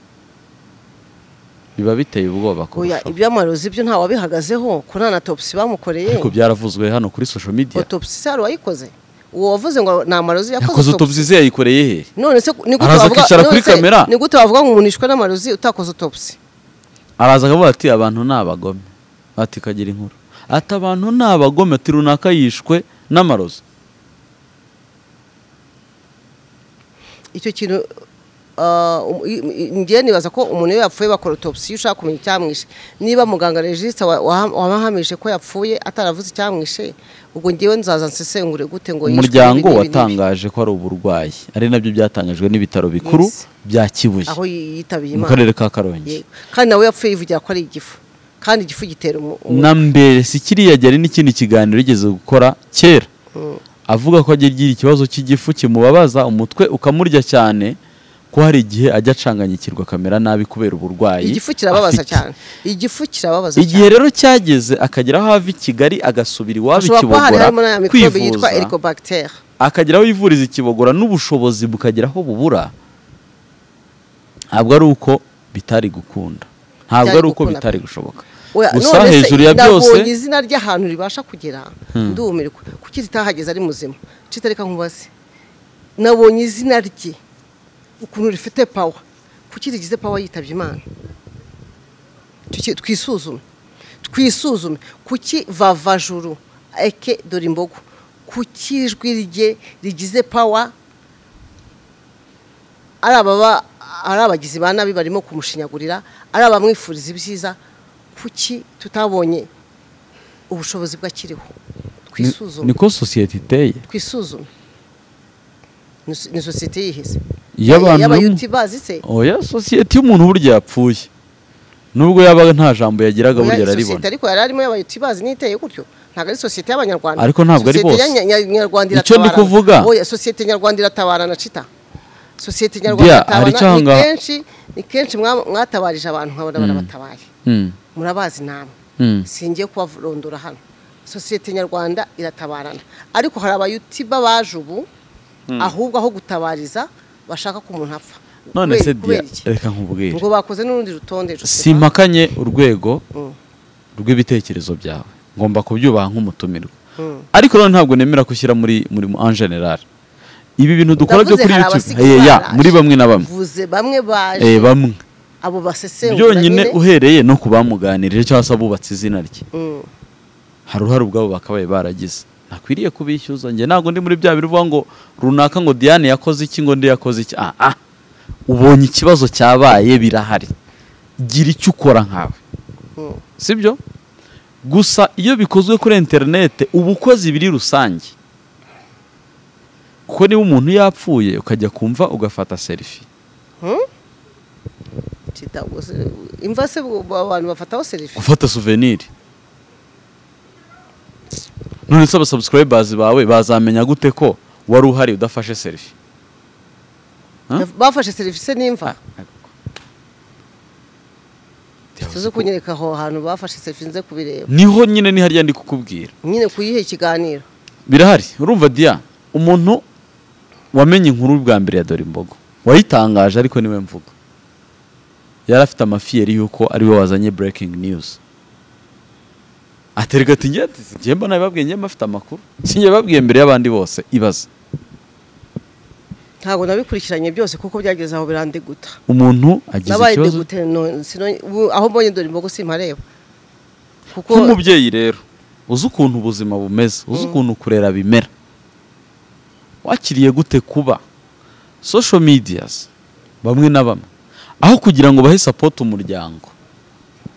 biba biteye ubwoba oya kurushaho. iby'amarozi byo ntawe wabihagazeho ko nta na topsi bamukoreye ariko byaravuzwe hano kuri social media otopsi se hari uwayikoze uwo wavuze ngo nta marozi yakoze yakoze autopsy. utubuzi yayikoreye he none se ni gute Araza wavuga akicara none kuri se kamera. ni gute wavuga ngo umuntu yishwe n'amarozi utakoze autopsy araza akavuga ati abantu ni abagome ati kagira inkuru ati abantu ni abagome ati runaka yishwe n'amarozi icyo kintu ah, um- i- i- ngiye nibaza ko umuntu iyo yapfuye bakora autopsy iyo ushaka kumenya icyamwishe niba muganga regisita wabahamije ko yapfuye ataravuze icyamwishe ubwo ngewe nzaza nsesengure gute ngo yishwe umuryango n'ibi n'ibi n'ibi. watangaje ko ari uburwayi ari nabyo byatangajwe n'ibitaro bikuru Yes. bya kibuye aho yi- yitabiye mu imana karere ka karongi Yego. kandi nawe yapfuye yivugira ko ari igifu kandi igifu gitera umu- umu- na mbere si kiriya ryari n'ikindi kiganiro yigeze gukora kera avuga ko ajya agira ikibazo cy'igifu kimubabaza umutwe ukamurya cyane ko hari igihe ajya acanganyikirwa akamera nabi kubera uburwayi igifu kirababaza afite. cyane igifu kirababaza igihe rero cyageze akagera aho ava i kigali agasubira iwabo ashobora kuba hari ikibogora harimo na mikorobe yitwa kwivuza ericobacter akagera aho yivuriza ikibogora n'ubushobozi bukagera aho bubura ntabwo ari uko bitari gukunda ntabwo Bitari ari uko gukunda. bitari gushoboka Oya, gusa none se hejuru ya nabonye byose izina ry'ahantu ribasha kugera ndumirwa kuki ritahageze ari muzima cita reka nkubaze nabonye izina rye ukuntu rifite pawa kuki rigize pawa yitabye imana Tuki- twisuzume twisuzume kuki vavajuru eke dore imbogo kuki ijwi rye rigize pawa ari ababa ari abagizi ba nabi barimo kumushinyagurira ari abamwifuriza ibyiza kuki tutabonye ubushobozi bw'akiriho ni- twisuzume niko sosiyete iteye twisuzume Ni so- ni sosiyete yihise Y'abantu bamwe- y'abayuti bazi se oya sosiyete y'umuntu burya yapfuye nubwo yabaga nta jambo yagiraga burya Oya, araribona sosiyete ariko yari arimo y'abayuti bazi n'iteye gutyo ntabwo ari sosiyete y'abanyarwanda Ariko ntabwo ari bose. Sosiyete ya Nya- Nya- nyarwanda Icyo ndi iratabarana. kuvuga. oya sosiyete nyarwanda iratabarana cita sosiyete nyarwanda Bya, hari icyo iratabarana ni ahangaha- kenshi ni kenshi mwa- mwatabarije abantu nkabona barabatabaye Mm, murabazi namwe mm. singiye kubarondora hano sosiyete nyarwanda iratabarana ariko hari abayutiba baje ubu ahubwo aho gutabariza bashaka ko umuntu apfa none Kubera- se kubera dia iki? reka nkubwire ngo bakoze n'urundi rutonde Josepha. simpakanye urwego Mm. rw'ibitekerezo byawe ngomba kubyubaha nk'umutumirwa Mm. ariko none ntabwo nemera kushyira muri muri mu- en general ibi bintu dukora byo Ndavuze kuri hari youtube abasigaye Eh, ya, baraje. muri bamwe na bamwe vuze bamwe baje Eh, bamwe abo basesengura byonyine nyine. uhereye no ku bamuganirije cyangwa se abubatse izina rye Mm. hari uruhare ubwabo bakabaye baragize ntakwiriye kubishyuza njye ntabwo ndi muri bya biruvuga ngo runaka ngo diane yakoze iki ngo ndi yakoze iki ah ah ubonye ikibazo cyabaye birahari gira icyo ukora nkawe Mm. sibyo gusa iyo bikozwe kuri interinete uba ukoze ibiri rusange kuko niba umuntu yapfuye ukajya kumva ugafata serifi Chita, ubwo se- imva se ubwo abantu bafataho serifi gufata souvenir none se abasubscribers bawe bazamenya gute ko wari uhari udafashe selfie Huh? bafashe serifi se n'imva tuze kunyereka aho hantu bafashe serifi nze kubireba niho nyine ni hariya ndi kukubwira nyine kuyiha ikiganiro birahari urumva dia umuntu wamenye inkuru bwa mbere ya dore imbogo wayitangaje ariko niwe mvuga yari afite amafiyeri y'uko ari we wazanye breaking news aterega ati njye njye mba nabibabwiye njye mba mfite amakuru si njye babwiye mbere y'abandi bose ibaze ntabwo nabikurikiranye byose kuko byageze aho birandeguta umuntu agize nabaye ikibazo degute no- sino- ubu- aho mbonye dore imbogo simpareba kuko nk'umubyeyi rero uzi ukuntu ubuzima bumeze uzi ukuntu kurera bimera wakiriye gute kuba social medias bamwe na bamwe aho kugira ngo bahe sapoti umuryango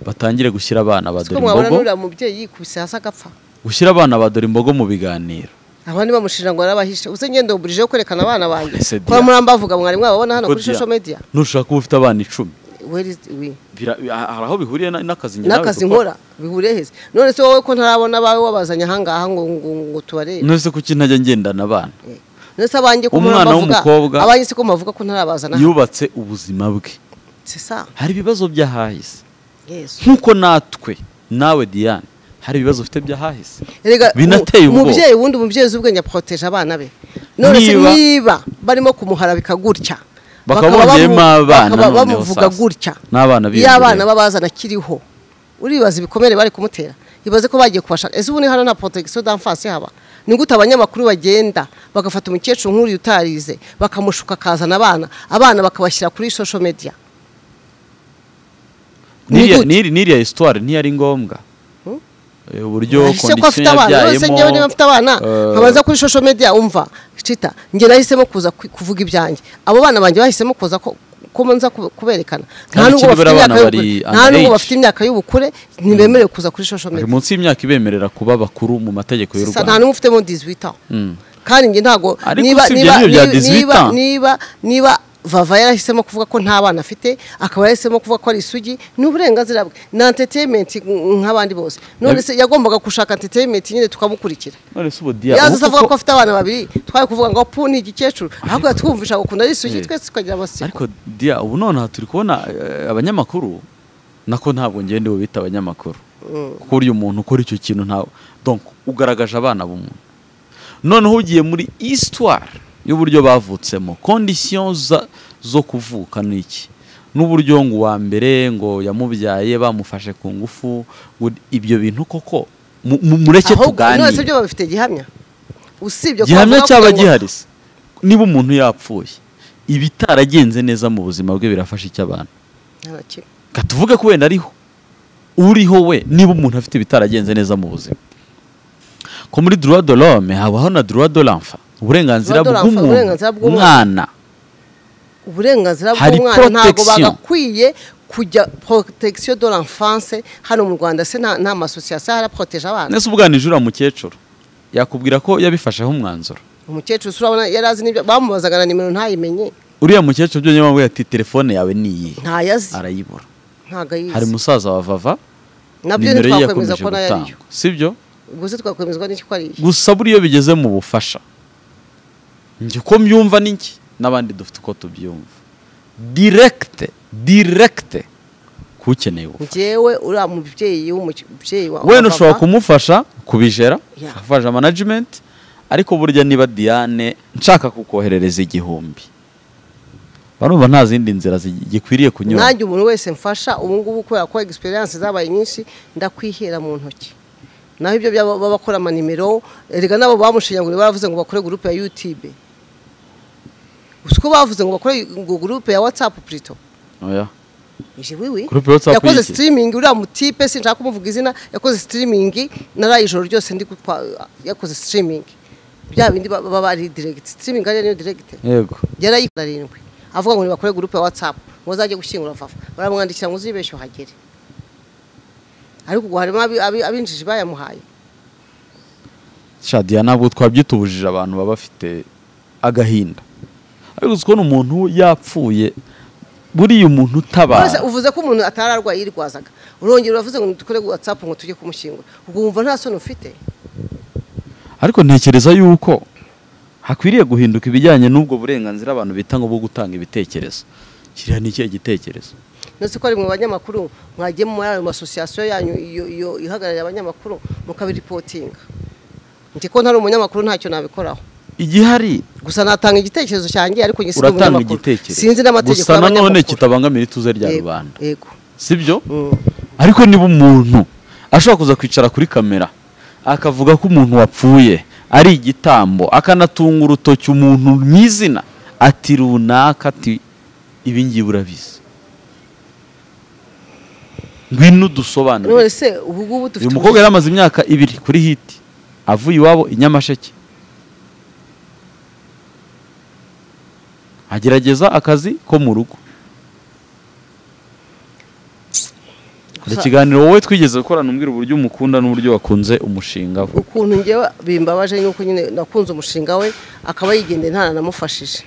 batangire gushyira abana ba siko dore mwabona imbogo n'uriya mubyeyi yikubise hasi agapfa gushyira abana ba dore imbogo mu biganiro abandi bamushinja ngo yarabahishe uze ngende uburije yo kwerekana abana banjye Ese dia. kora murambavuga mwari mwababona hano Kuko kuri dia- social media nushaka uba ufite abana icumi Where is the- we- Bira- hari aho bihuriye na- n'akazi njye nawe n'akazi dukora. nkora bihuriye heza none se wowe ko ntarabona abawe wabazanye ahangaha ngo ngo ngo tubarebe none se kuki ntajya ngendana abana none se abanjye ko Umwana murabavuga w'umukobwa- abanjye si ko mubavuga ko ntarabazana yubatse ubuzima bwe c'est ça hari ibibazo by'ahahise yesu nk'uko natwe nawe Diane hari ibibazo ufite by'ahahise Erega, Binateye mu- ubwoba. umubyeyi wundi umubyeyi uzi ubwenge aproteje abana be none se Niba- niba barimo kumuhara bikagutya Bakaba bakaba bongeyemo bamu- abana bakaba noneho bamuvuga sasa. gutya N'abana iyo biyongereye. abana babazana akiriho uribaza ibikomere bari kumutera ibaze ko bagiye kubashaka ese ubu ni hano nta protection d'enfance haba ni gute abanyamakuru bagenda bagafata umukecuru nk'uriya utarize bakamushuka akazana abana abana bakabashyira kuri social media Ni N'iriya- gute? n'iri- n'iriya histoire ntiyari ngombwa eh, uburyo Ahise ko afite kondisiyo abana rwose njyewe niba yabyayemo mfite abana eh, nkabanza kuri social media umva cita njye nahisemo kuza ku- kuvuga ibyanjye abo bana banjye bahisemo kuza ko ko nza kube- kuberekana nta Kandi nubwo bafite ikindi buriya imyaka abana bari y'ubukure nta nubwo underage. bafite imyaka y'ubukure ntibemerewe kuza kuri social bari media munsi y'imyaka ibemerera kuba bakuru mu mategeko y'u Sisa, nta rwanda n'umwe ufite mo 18 ans kandi njye ntago Ariko niba usibye niba n'iryo rya niba- 18 niba ans. niba niba vava yarahisemo kuvuga ko nta bana afite akaba yarahisemo kuvuga ko ari isugi ni uburenganzira bwe ni entertainment nk'abandi bose none se yagombaga gushaka entertainment nyine tukamukurikira none se ubu diya yaza ubu avuga ko koko- afite abana babiri twari kuvuga ngo pu ni igikecuru ahubwo yatwumvisha ngo ukunda ari isugi Eh. twese tukagira amatsiko ariko diya ubu nonaha turi kubona eh, abanyamakuru nako ntabwo ngende bita abanyamakuru kuko burya umuntu ukora icyo kintu ntawe donc ugaragaje abana b'umuntu noneho ugiye muri histoire y'uburyo bavutsemo condition za- zo kuvuka ni iki n'uburyo ngo uwa mbere ngo yamubyaye bamufashe ku ngufu ngo ibyo bintu koko mu- mu- mureke ahubwo none se tuganire byo babifite gihamya usibye ko gihamya bavuga cyaba kugira ngo- gihari se niba umuntu yapfuye ibitaragenze neza mu buzima bwe birafasha icyo abantu Nta na kimwe. reka tuvuge ko wenda ariho uriho we niba umuntu afite ibitaragenze neza mu buzima ko muri droit de l'homme habaho na droit de l'enfant uburenganzira Droit de l'enfant, bw'umuntu uburenganzira umwana bw'umwana. uburenganzira Hari bw'umwana ntabwo protection. bagakwiye kujya protection de l'enfance hano mu rwanda se nta nta masosiyasiyo ahari aproteje abana nese ubwanije uriya mukecuru yakubwira ko yabifasheho umwanzuro umukecuru se urabona yari azi n'ibyo bamubazaga na nimero ntayimenye uriya mukecuru byonyine bamubwira ati telefone yawe ni iyi ntayazi arayibura ntabwo hari ayizi umusaza wa vava nabyo nimero ye ntitwakwemeza yakomeje ko nayo gutangwa ariyo sibyo gusa twakwemezwa n'iki ko ariyo gusa buriya iyo bigeze mu bufasha njye uko mbyumva ni iki n'abandi dufite uko tubyumva direkite direkite k'ukeneye ubufasha njyewe uriya mubyeyi w'umubyeyi wa wenda wa ushobora papa, kumufasha kubijera Yeah. ufasha manajimenti ariko burya niba diane nshaka kukoherereza igihumbi barumva nta zindi nzira zi- gikwiriye kunyura nanjye umuntu wese mfasha ubu ngubu kubera ko egisperiyanse zabaye nyinshi ndakwihera mu ntoki naho ibyo byaba bakora amanimero erega nabo bamushinyaguriye baravuze ngo bakore gurupe ya yutube gusa uko bavuze ngo bakore ngo gurupe ya watsapu purito Oya. ije wiwi Groupe ya WhatsApp yakoze y'iki? sitirimingi uriya mutipe sinshaka kumuvuga izina yakoze sitirimingi naraye ijoro ryose ndi gutwa- yakoze sitirimingi bya bindi baba baba ari diregiti sitirimingi ariyo niyo diregiti yego yarayikora arindwi avuga ngo nibakore gurupe ya watsapu ngo azajye gushyingura vafa baramwandikira ngo uzibeshye uhagere ariko ubwo harimo abi- abi- abinjiji bayamuhaye sha diana ntabwo twabyitubujije abantu baba bafite agahinda ariko uzi kubona umuntu yapfuye buriya umuntu Rwose utabara uvuze ko umuntu atari arwaye yirwazaga urongera uravuze ngo dukore watsapu ngo tujye kumushyingura ubwo wumva nta soni ufite ariko ntekereza yuko hakwiriye guhinduka ibijyanye n'ubwo burenganzira abantu bita ngo bwo gutanga ibitekerezo kiriya ni ikihe gitekerezo ndetse ko ari mu banyamakuru mwagiye muri ayo masosiyasiyo yanyu iyo- iyo ihagarariye abanyamakuru mukabiripotinga njye ko ntari umunyamakuru ntacyo nabikoraho igihari gusa natanga igitekerezo cyanjye ariko njye sinzi uratanga umunyamakuru igitekerezo sinzi n'amategeko gusa nanone y'abanyamakuru. kitabangamira ituze rya Yego, rubanda yego sibyo Mm. ariko niba umuntu ashobora kuza kwicara kuri kamera akavuga ko umuntu wapfuye ari igitambo akanatunga urutoki umuntu mu izina ati runaka ati ibi ngibi urabizi ngwino dusobanure none se ubu ngubu dufite uyu mukobwa yari amaze imyaka ibiri kuri hiti avuye iwabo i nyamasheke agerageza akazi ko mu rugo hari Gusa- ikiganiro wowe twigeze gukorana umbwira uburyo umukunda n'uburyo wakunze umushinga we ukuntu njyewe bimbabaje nuko nyine nakunze umushinga we akaba yigendeye ntananamufashije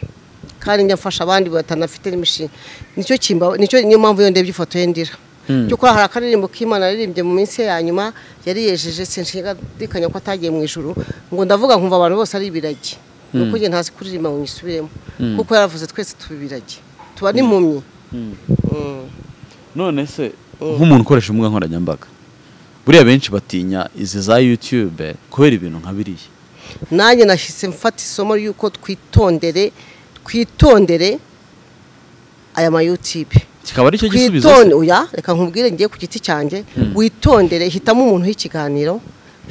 kandi njya mfasha abandi batanafite n'imishinga nicyo kimba nicyo niyo mpamvu iyo ndebye ifoto ye ndira Hmm. cyo hari akaririmbo k'imana yaririmbye mu minsi ye ya nyuma yari yejeje sinshidikanya ko atagiye mu ijuru ngo ndavuga nkumva abantu bose ari ibiragi nuko njye ntazi kuririmba ngo nyisubiremo kuko yaravuze twese tuba ibiragi tuba n'impumyi Mm. none se nk'umuntu ukoresha imbuga nkoranyambaga buriya benshi batinya izi za yutube kubera ibintu nka biriya nanjye nahise mfata isomo ry'uko twitondere twitondere aya mayutibe kikaba ari cyo gisubizo se. twitonde oya reka nkubwire ngiye ku giti cyanjye witondere hitamo umuntu w'ikiganiro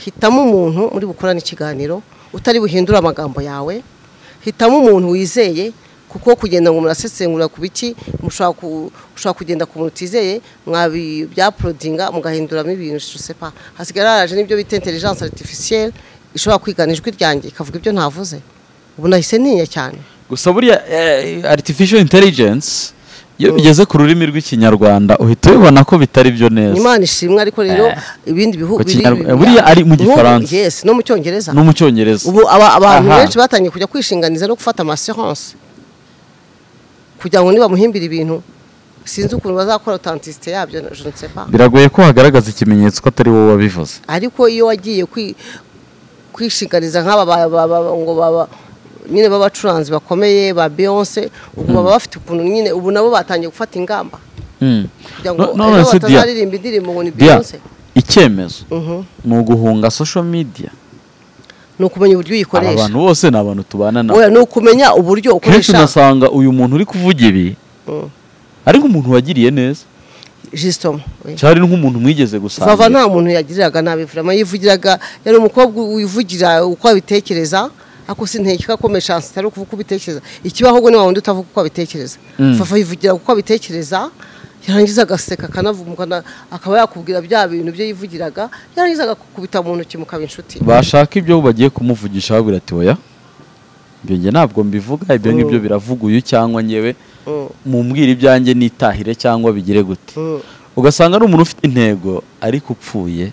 hitamo umuntu muri bukorane ikiganiro utari buhindura amagambo yawe hitamo umuntu wizeye kuko kugenda ngo murasesengura ku biki mushobora ku- ushobora kugenda ku muntu utizeye mwabi byaporodinga mugahinduramo ibintu sepa hasigaye haraje n'ibyo bita intelijanse aritifisiyeri ishobora kwigana ijwi ryanjye ikavuga ibyo ntavuze ubu nahise ntinya cyane gusa buriya eh, artificial intelligence iyo bigeze ku rurimi rw'ikinyarwanda uhita ubibona ko bitari byo neza imana ishimwe ariko rero Eh. ibindi bihugu Ku Kinyarwanda- buriya ari mu Gifaransa. yesi no mu cyongereza no mu cyongereza ubu aba- abantu Aha. benshi batangiye kujya kwishinganiza no gufata amaseronse kugira ngo nibamuhimbire ibintu sinzi ukuntu bazakora otantisite yabyo je ne sais pas. biragoye ko hagaragaza ikimenyetso ko atari wowe wabivuze ariko iyo wagiye kwi- kwishinganiza nk'aba ba- ba- ba- ngo baba nyine b'abacuranzi bakomeye ba beyonce ubwo baba bafite ukuntu nyine ubu nabo batangiye gufata ingamba Mm. kugira ngo No- ejo none se Dia, batazaririmba indirimbo ngo ni Dia, beyonce icyemezo Mhm. ni uguhunga social media ni ukumenya uburyo aba uyikoresha bantu bose ni abantu tubana nabo Oya, ni ukumenya uburyo kenshi ukoresha unasanga uyu muntu uri kuvuga ibi Mm. ari nk'umuntu wagiriye neza jisitomo oya. cyari nk'umuntu mwigeze vava gusangira nta muntu yagiriraga nabi vurama yivugiraga yari umukobwa wivugira uko abitekereza ako sintekeka ko meshansi itari ukuvuga uko ubitekereza ikibaho ubwo ni wa wundi utavuga uko abitekereza Mm. vava yivugira uko abitekereza yarangiza agaseka akanavuga na- akaba yakubwira bya bintu bye yivugiraga yarangiza agakukubita mu ntoki mukaba inshuti bashaka ibyo bagiye kumuvugisha babwira ati oya ibyo njye ntabwo mbivuga ibyo ngibyo biravuguye cyangwa ngewe Mm. mumbwira ibyanjye nitahire cyangwa bigire gute Mm. ugasanga ari umuntu ufite intego ariko upfuye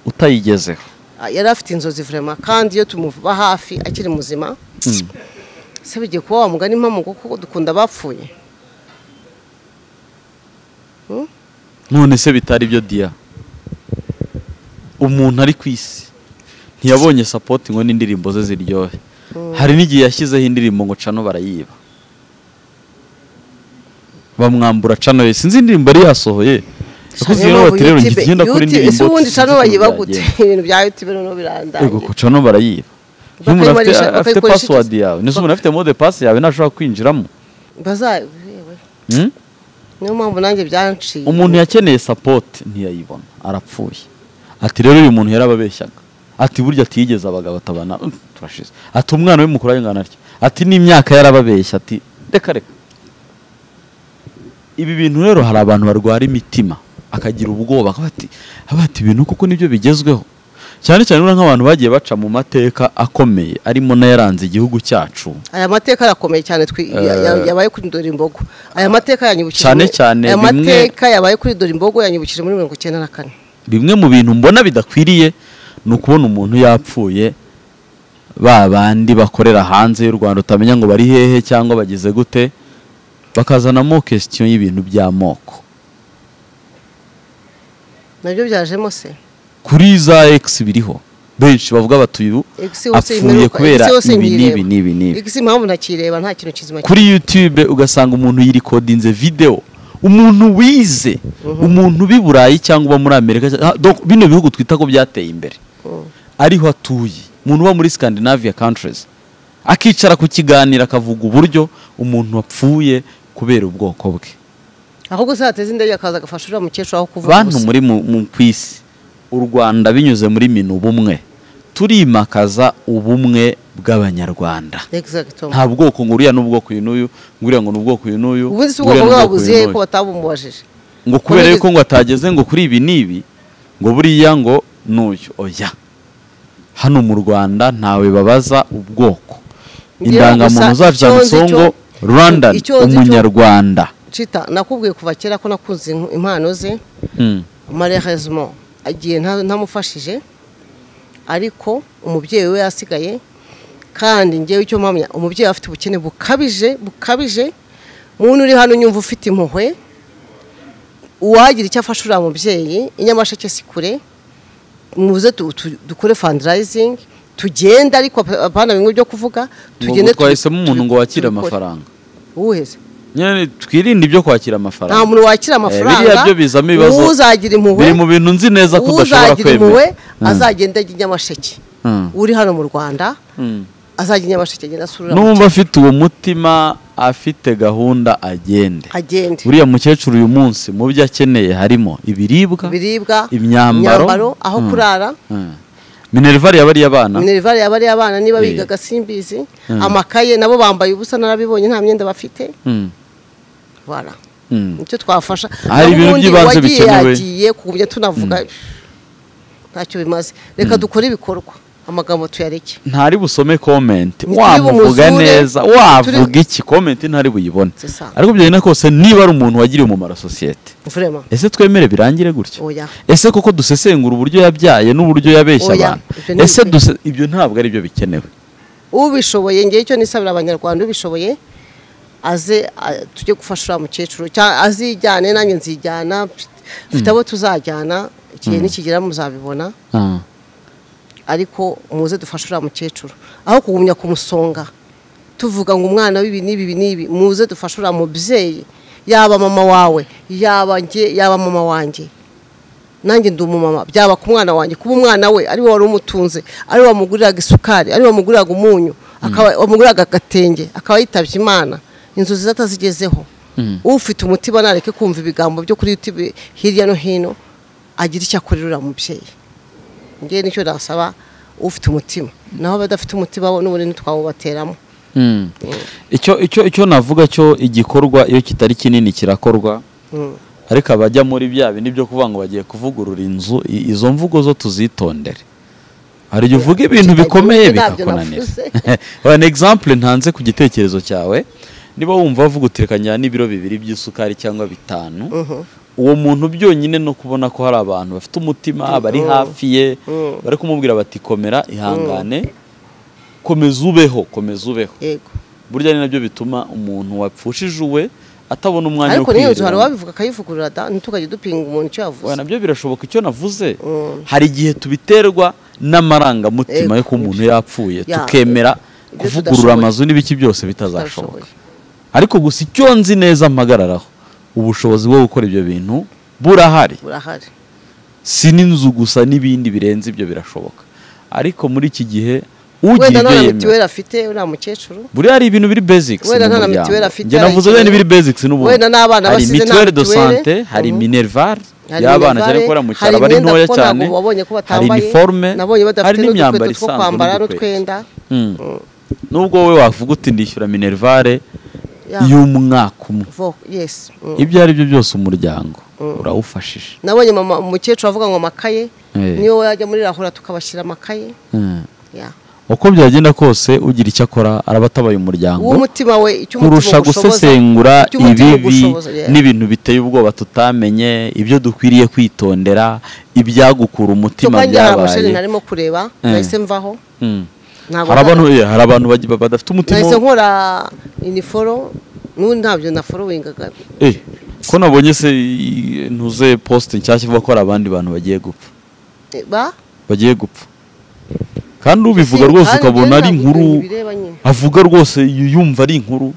utayigezeho Ah, yari afite inzozi vurema kandi iyo tumuba hafi akiri muzima se bigiye kuba wamugana impamo kuko dukunda abapfuye none se bitari byo diya umuntu ari ku isi ntiyabonye sapoti ngo n'indirimbo ze ziryohe hari n'igihe yashyizeho indirimbo ngo cano barayiba bamwambura cano ye sinzi indirimbo yari yasohoye yakoze iyo noti rero njye igenda kuri indirimbo ese ubundi sinzi cano ukuntu bayiba gute byagenda. ibintu bya yutube noneho birandaye ego ko cano barayiba Bakayikoresha- nk'umuntu afite afite bakayikoresha iki? password yawe ndetse umuntu afite mode pass yawe ntashobora kwinjiramo baza yewe, Hmm? niyo mpamvu nanjye byanciye umuntu yakeneye sapoti ntiyayibona arapfuye ati rero uyu muntu yarababeshyaga ati burya atiyigeze abagabo atabana "Mm, turashize ati umwana we mukuru ayingana atya ati n'imyaka yarababeshya ati reka reka ibi bintu rero hari abantu barwara imitima akagira ubwoba akavuga ati "Aba ati ibintu kuko nibyo bigezweho cyane cyane urabona nk'abantu bagiye baca mu mateka akomeye arimo n'ayaranze igihugu cyacu aya mateka arakomeye cyane twi- ya- ya- yabaye kuri dore imbogo aya mateka yanyibukije Cyane muri- cyane aya bimwe- mateka yabaye kuri dore imbogo yanyibukije muri mirongo icyenda na kane bimwe mu bintu mbona bidakwiriye ni ukubona umuntu yapfuye ba bandi bakorera hanze y'u rwanda utamenya ngo bari hehe cyangwa bagize gute bakazanamo kesitiyo y'ibintu by'amoko nabyo byajemo se kuri za egisi biriho benshi bavuga batuye ubu Egisi yose apfuye imperuka- kubera Egisi yose ibi n'ibi nkiyireba. n'ibi n'ibi igisi impamvu ntakireba nta kintu kizima kuri yutube ugasanga umuntu yirikodinze videwo umuntu wize umuntu uba i burayi cyangwa uba muri amerika ah, donc bino bihugu twita ko byateye imbere Mm. ariho atuye umuntu uba muri scandinavia countries akicara ku kiganiro akavuga uburyo umuntu wapfuye kubera ubwoko bwe ahubwo se hateze indege akaza agafasha uriya mukecuru aho kuvuga bantu gusa. muri mu mu- ku isi u rwanda binyuze muri minu ubumwe turimakaza ubumwe bw'abanyarwanda Exactement. nta bwoko ngo uriya n'ubwoko uyu n'uyu ngo uriya ngo n'ubwoko uyu n'uyu ubundi si ngo uriya ubwoko n'ubwoko bwabuze uyu he n'uyu. ko batabumubajije ngo kubera Kubera yuko ngo atageze ngo kuri ibi n'ibi ngo buriya ngo n'uyu oya hano mu rwanda ntawe babaza ubwoko Ngira indangamuntu gusa zacu icyo nzi zanditseho ngo cyo- rwandan icyo nzi cyo- umunyarwanda cita nakubwiye kuva kera ko nakunze inku- impano ze Mm. malheureusement agiye nta- ntamufashije ariko umubyeyi we yasigaye kandi ngewe icyo mpamya umubyeyi afite ubukene bukabije bukabije muntu uri hano nyumva ufite impuhwe uwagira icyo afasha uriya mubyeyi inyamasheke si kure muze tu- tu- dukore fundraising tugende ariko ap- apana bimwe byo kuvuga ngo tubi- twahisemo umuntu ngo wakire tubikore. amafaranga uwuheze nyine twirinde ibyo kwakira nta amafaranga muntu wakira amafaranga biriya byo bizamo ibibazo. uzagira impuhwe biri mu bintu nzi neza ko udashobora uzagira kwemera impuhwe Mm. azagenda ajya i nyamasheke Mm. uri hano mu rwanda Mm. azajya i nyamasheke agenda asura n'uwumva afite uwo mutima afite gahunda agende agende uriya mukecuru uyu munsi mu byo akeneye harimo ibiribwa ibiribwa imyambaro, aho Mm. kurara Mm. minerivare yaba ari iy'abana minerivare yaba ari abana niba Eh. bigaga simbizi Mm. amakaye nabo bambaye ubusa narabibonye nta myenda bafite Mm, bara mm. nicyo twafasha Hari Naho ibintu ubundi by'ibanze uwagiye bikenewe. yagiye kugumya tunavuga ntacyo bimaze reka dukore ibikorwa amagambo tuyareke ntari busome komenti Ni wamuvuga turi neza bumuzure, wavuga turi- iki komenti ntari buyibone C'est ça. ariko byari na kose niba ari umuntu wagiriye umumaro sosiyete vrema ese twemere birangire gutya oya ese koko dusesengura uburyo yabyaye n'uburyo yabeshya Oya, abantu ibyo ni ese ibiki? duse- ibyo ntabwo ari byo bikenewe ubishoboye ngewe icyo nisabira abanyarwanda ubishoboye aze a- tujye gufasha uriya mukecuru cyangwa azijyane nanjye nzijyana dufite abo tuzajyana igihe nikigera muzabibona Ah. ariko muze dufashe uriya mukecuru aho kugumya kumusonga tuvuga ngo umwana w'ibi n'ibi ibi n'ibi muze dufashe uriya mubyeyi yaba mama wawe yaba njye yaba mama wanjye nanjye ndi umumama byaba ku mwana wanjye kuba umwana we ari we wari umutunze ari we wamuguriraga isukari ari we wamuguriraga umunyu akaba wamuguriraga agatenge akaba yitabye imana inzozi ze atazigezeho ufite umutima nareke kumva ibigambo byo kuri yutubi hirya no hino agira icyo akorera uriya mubyeyi ngewe nicyo nasaba ufite umutima naho abadafite umutima bo n'ubundi ntitwawubateramo Mm. icyo icyo icyo navuga cyo igikorwa iyo kitari kinini kirakorwa Mm. ariko abajya muri bya bindi byo kuvuga ngo bagiye kuvugurura inzu i- izo mvugo zo tuzitondere hari igihe uvuga ibintu kitagira bikomeye umutwe ntabyo bikakunanira navuze. an example ntanze ku gitekerezo cyawe niba wumva bavuga uterekanya n'ibiro bibiri by'isukari cyangwa bitanu uwo muntu byonyine no kubona ko hari abantu bafite umutima bari hafi ye bari kumubwira bati komera ihangane komeza ubeho komeza ubeho yego burya ni nabyo bituma umuntu wapfushije uwe atabona umwanya wo ariko n'iyo nzu hari kwiyirira. uwabivugaka akayivugurura da ntitukajye dupinga umuntu icyo Oya, yavuze nabyo birashoboka icyo navuze Mm. hari igihe tubiterwa n'amarangamutima Ego, y'uko umuntu yapfuye Ya, tukemera ibyo kuvugurura tudashoboye. amazu n'ibiki byose Tutashoboye. bitazashoboka ariko gusa icyo nzi neza mpagararaho ubushobozi bwo gukora ibyo bintu burahari burahari si n'inzu gusa n'ibindi birenze ibyo birashoboka ariko muri iki gihe ugira wenda ibyo nta na mitiweli yemera afite uriya mukecuru buriya hari ibintu biri basics Wenda mu nta na muryango. mitiweli afite, Njye hari navuze ikintu- bene biri basics n'ubundi Wenda n'abana hari basize nta mituweli de mituweli. sante hari Mhm. minerval Hari y'abana minerval, cyane ko bari mu cyaro hari bari imyenda ntoya kuko cyane ntabwo wabonye ko hari batambaye, iniforme nabonye badafite hari n'imyambaro n'udukweto two isanzwe kwambara n'udukweto. n'utwenda. Mm. nubwo wowe wavuga uti ndishyura minerivare Ya. y'umwaka umwe vo yesi mm. ibyo ari byo byose umuryango urawufashije nabonye mama umukecuru avuga ngo amakaye Eh. niyo yajya muri rahura tukabashyira amakaye Mm. ya uko byagenda kose ugira icyo akora araba atabaye umuryango w'umutima we icyo umutima kurusha ugushoboza gusesengura icyo umutima ibibi ugushoboza, yeah. n'ibintu biteye ubwoba tutamenye ibyo dukwiriye kwitondera ibyagukura umutima kandi hari amasheni byabaye ntarimo kureba Eh. nahise mvaho Mm. ntabwo hari abantu eh, hari abantu bagi- ba- badafite umutima nahise wo- nkora iniforo n'ubundi ntabyo naforowingaga Eh, ko nabonye se i- ntuze poste nshyashya ivuga ko hari abandi bantu bagiye gupfa Eh, ba bagiye gupfa kandi ubivuga Kandi rwose njyewe ukabona ari ntabwo inkuru bireba nyine. avuga rwose yu- yumva ari inkuru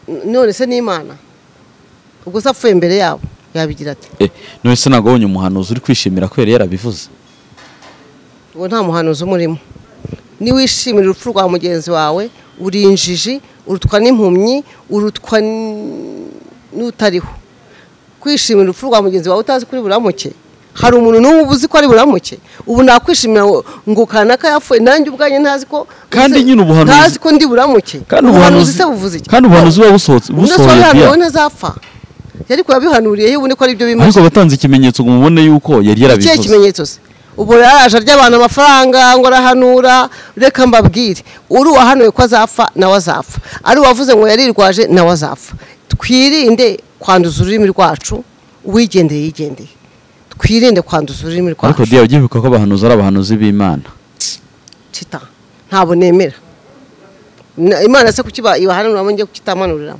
none se n'imana ubwo se apfuye imbere yabo yabigira ati Eh, none se ntabwo wabonye umuhanuzi uri kwishimira ko yari yarabivuze uwo nta muhanuzi umurimo niwishimira urupfu rwa mugenzi wawe uri injiji urutwa n'impumyi urutwa n- n'utariho kwishimira urupfu rwa mugenzi wawe utazi kuri buramuke hari umuntu n'ubu uba uzi ko ari buramuke ubu nakwishimira ngo- ngo kanaka yapfuye nanjye ubwanjye ntazi ko Kandi uzi- nyine ubuhanuzi- ntazi ko ndi buramuke kandi ubuhanuzi se buvuze iki kandi ubuhanuzi buba busohotse busohoye bya ubusobanuro ntazapfa yari kuyabihanuriye yibone ko ari byo bimaze ariko abatanze ikimenyetso ngo umubone yuko yari ikihe yarabivuze kimenyetso se ubu rero araje arya abantu amafaranga ngo arahanura reka mbabwire uri uwahanuye ko azapfa nawe azapfa ari uwavuze ngo yarirwaje nawe azapfa twirinde kwanduza ururimi rwacu uwigendeye yigendeye twirinde kwanduza ururimi ariko rwacu diya ugiye ko abahanuzi ari abahanuzi b'imana cita ntabwo nemera Na- imana se kuki ibahanuramo njye kukitamanurira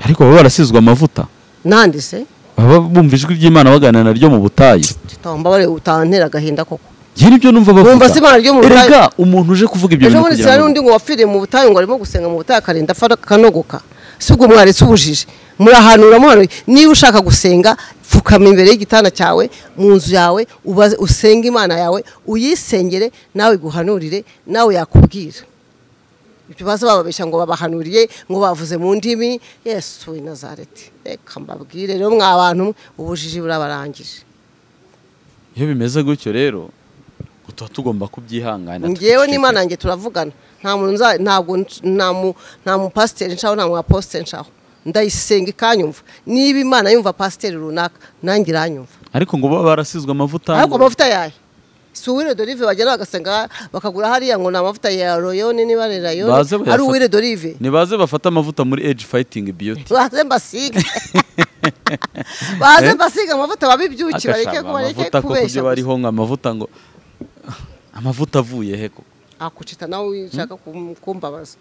ariko baba barasizwe amavuta nandi se baba bumva ijwi ry'imana baganira naryo mu butayu cita wambabare utantera agahinda koko njye nibyo numva bavuga Bumva se Imana ryo mu butayu? erega umuntu uje kuvuga ibyo ejo bintu bundi kugira sira ngo n'undi ngo wapfiriye mu butayu ngo arimo gusenga mu butayu akarinda apfa akanogoka si ubwo mwaretse ubujiji murahanura uramuhanuye niba ushaka gusenga pfukama imbere y'igitanda cyawe mu nzu yawe ubaze usenge imana yawe uyisengere nawe iguhanurire nawe yakubwira ibyo baza bababeshya ngo babahanuriye ngo bavuze mu ndimi yesu w'i nazareti reka mbabwire rero mwa bantu mwe, ubujiji burabarangije iyo bimeze gutyo rero tuba tugomba kubyihanganira ngewe tubiceceke. n'imana nanjye turavugana nta muntu nza ntabwo nc- nta mu nta mu pasiteri nshaho nta mu apositeri nshaho ndayisenga ikanyumva niba imana yumva pasiteri runaka nanjye iranyumva ariko ngo baba barasizwe amavuta ariko ngo- amavuta yayo si uwire dorive bagenda bagasenga bakagura hariya ngo ni amavuta ya royone niba ari rayone Baze bayafate. ari uwire dorive nibaze bafate amavuta muri age fighting beauty baze mbasige baze Eh? mbasige amavuta babibyuki bareke Agashaka ko bareke amavuta koko kubeshya ibyo bariho ngo amavuta ngo amavuta avuye he koko akucita nawe ushaka kum- kumbabaza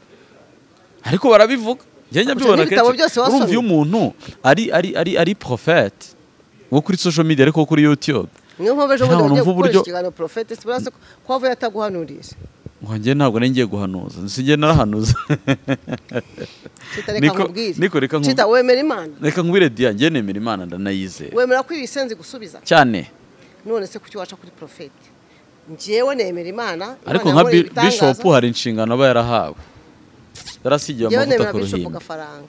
ariko barabivuga njye nyabyibona n'ibitabo byose wasomye. urumva iyo umuntu ari ari ari ari prophet wo kuri social media ariko kuri youtube niyo mpamvu ejo Ntabwo bundi wagiye numva gukoresha uburyo- ikiganiro porofete sibura ko wavuye ataguhanuriza ngo njye ntabwo nari ngiye guhanuza sinjye narahanuza Cita reka Niko- nkubwire niko reka nku- Cita wemera imana reka nkubwire diya njye nemera imana ndanayizera wemera ko ibisenzi gusubiza cyane none se kuki waca kuri porofete njyewe nemera imana Imana ariko nka yankoreye Bi- bishop ibitangaza. hari inshingano aba yarahawe yarasigiwe njyewe amavuta nemera ku bishop ruhimbi gafaranga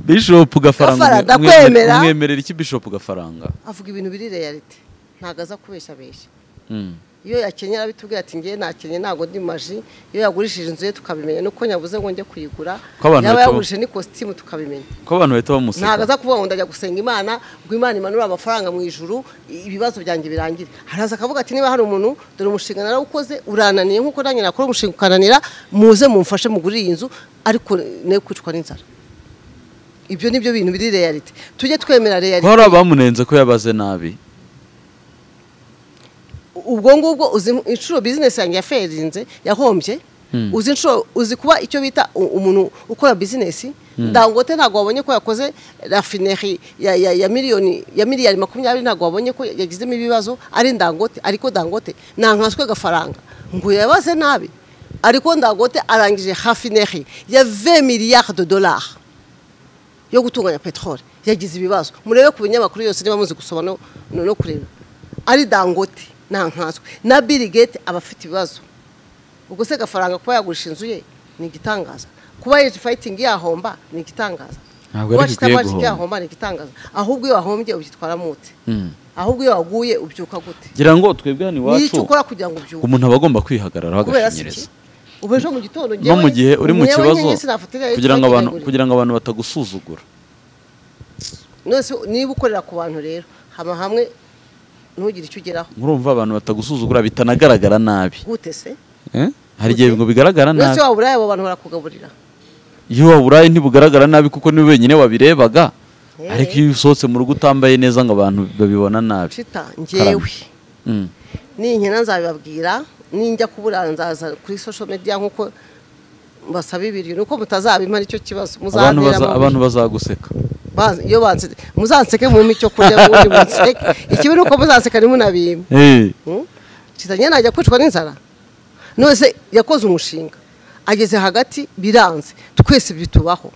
bishop Gafara, gafaranga umwe- ndakwemera. umwemerera iki bishop gafaranga avuga ibintu biri realite ntago aza kubeshya abeshya Mm. iyo yakenyera bitubwira ati ngewe nakenye ntabwo ndi maji iyo yagurishije inzu ye tukabimenya nuko nyabuze ngo njye kuyigura Ko abantu yaba bahita- yagurishije n'ikositimu tukabimenya ko abantu bahita ntabwo bamuseka aza kuvuga ngo ndajya gusenga imana ngo imana imanure amafaranga mu ijuru ibibazo byanjye birangire haraza akavuga ati niba hari umuntu dore umushinga narawukoze urananiye nk'uko nanjye nakora umushinga ukananira muze mumfashe mugure iyi nzu ariko ne kwicwa n'inzara ibyo ni byo bintu biri realite tujye twemera ko realite hari abamunenze ko yabaze nabi ubwo ngubwo uzi inshuro bizinesi yanjye yaferinze yahombye uzi inshuro uzi kuba icyo bita u- umuntu ukora bizinesi dangote ntabwo wabonye ko yakoze rafineri ya, ya, ya miliyoni ya miliyari makumyabiri ntabwo wabonye ko yagizemo ibibazo ari dangote ariko dangote ntankaswe agafaranga ngo yabaze nabi ariko dangote arangije rafineri ya 20 miliyari de dolari yo gutunganya peteroli yagize ibibazo murebe ku binyamakuru yose niba muzi gusoma no, no, no kureba ari dangote nta nkanswe na Bill Gates aba afite ibibazo ubwo se gafaranga kuba yagurisha inzu ye ni igitangaza kuba age fighting yahomba ni igitangaza Ntabwo kuba yari ikwiye Chitamagic guhomba. yahomba ni igitangaza ahubwo iyo wahombye ubyitwaramo ute Mm. ahubwo iyo waguye ubyuka gute ngira ngo twebwe hano ni icyo iwacu ukora kugira ngo ubyuke umuntu aba agomba kwihagararaho kubera se agashinyiriza iki? ubu ejo mu gitondo no mu gihe uri mu umwewe kibazo nyenyeri sinafatira kugira ngo abantu ikiraguriro. kugira ngo abantu batagusuzugura nose niba ukorera ku bantu rero haba hamwe ntugire icyo ugeraho murumva abantu batagusuzugura bitanagaragara nabi gute se Eh? hari igihe ngo bigaragara nose nabi waburaye abo bantu barakugaburira iyo waburaye ntibugaragara nabi kuko niwe wenyine wabirebaga Eh. ariko iyo usohotse mu rugo utambaye neza ngo abantu babibona nabi shita ngewe Karame. Mm. ninkina nzabibabwira ninjya kuburanzaza kuri social media nk'uko basaba ibiryo nuko mutazabimara icyo kibazo abantu muzantera baza- amabuye. abantu bazaguseka Ba- iyo banse muzanseke mumpe icyo kurya ubundi munseke ikibi ni uko muzanseka ntimunabime Eh. kitanye najya kwicwa n'inzara nose yakoze umushinga ageze hagati biranze twese bitubaho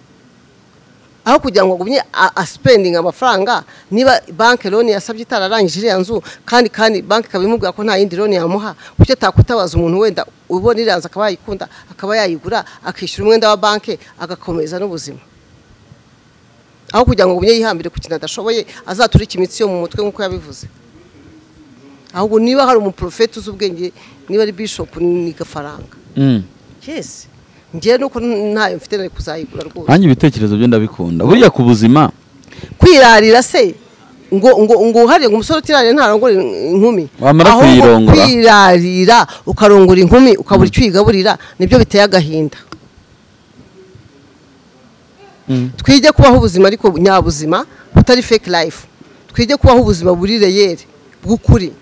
aho kugira ngo agumye a- aspending amafaranga niba banki loni yasabye itararangije iriya nzu kandi kandi banki ikaba imubwira ko nta yindi loni yamuha kuki atakwitabaza umuntu wenda ubona iranze akaba yayikunda akaba yayigura akishyura umwenda wa banki agakomeza n'ubuzima aho kugira ngo agumye yihambire ku kintu adashoboye azaturike imitsi yo mu mutwe nk'uko yabivuze ahubwo niba hari umuporofeti uzi ubwenge niba ari bishopu ni gafaranga Mm. yesi ngewe nuko ntayo mfite nari kuzayigura rwose nanjye ibitekerezo byo ndabikunda buriya ku buzima kwirarira se ngo ngo ngo uharire ngo umusore utirarira ntarongore inkumi Wamara Ahubwo kuyirongora. kwirarira ukarongora inkumi ukabura icyo uyigaburira nibyo biteye agahinda Mm. twige kubaho ubuzima ariko nyabuzima butari fake life twige kubaho ubuzima buri reyeri bw'ukuri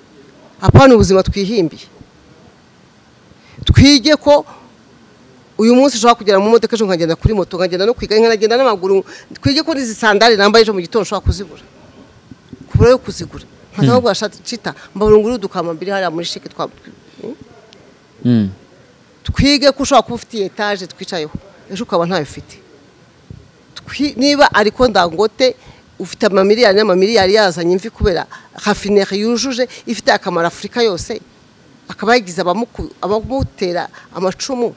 apana ubuzima twihimbiye twige ko uyu munsi ushobora kugera mu modoka ejo nkagenda kuri moto nkagenda no kwiga nkanagenda n'amaguru twige ko n'izi sandari nambaye ejo mu gitondo ushobora kuzibura kubura yo kuzigura nkaza kubwira cita mbaburunguru udukama mbiri hariya muri shike twa Mm. twige ko ushobora kuba ufite iyi etaje twicayeho ejo ukaba ntayo ufite Twi- niba ariko ndangote ufite amamiliyari n'amamiliyari yazanye imvi kubera hafineri yujuje ifite akamaro afurika yose akaba yagize abamuku- abamutera amacumu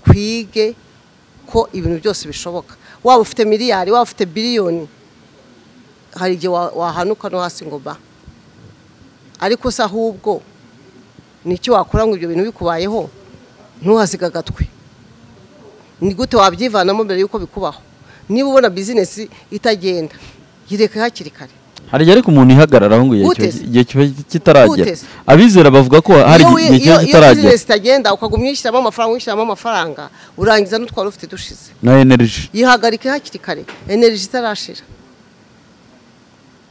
twige ko ibintu byose bishoboka waba ufite miliyari waba ufite biliyoni hari igihe wa- wahanuka no hasi ngo ba ariko se ahubwo nicyo wakora ngo ibyo bintu bikubayeho ntuhasiga agatwe ni gute wabyivanamo mbere y'uko bikubaho niba ubona bizinesi itagenda yireke hakiri kare hari igihe ariko umuntu ihagararaho ngo igihe Uteze. kiba- igihe kiba kitaragera Uteze. abizera bavuga ko hari Iyo igihe wi- kiba iyo iyo kitaragera bizinesi itagenda ukaguma uyishyiramo amafaranga uyishyiramo amafaranga urangiza n'utwari ufite dushize na energy yihagarike hakiri kare energy itarashira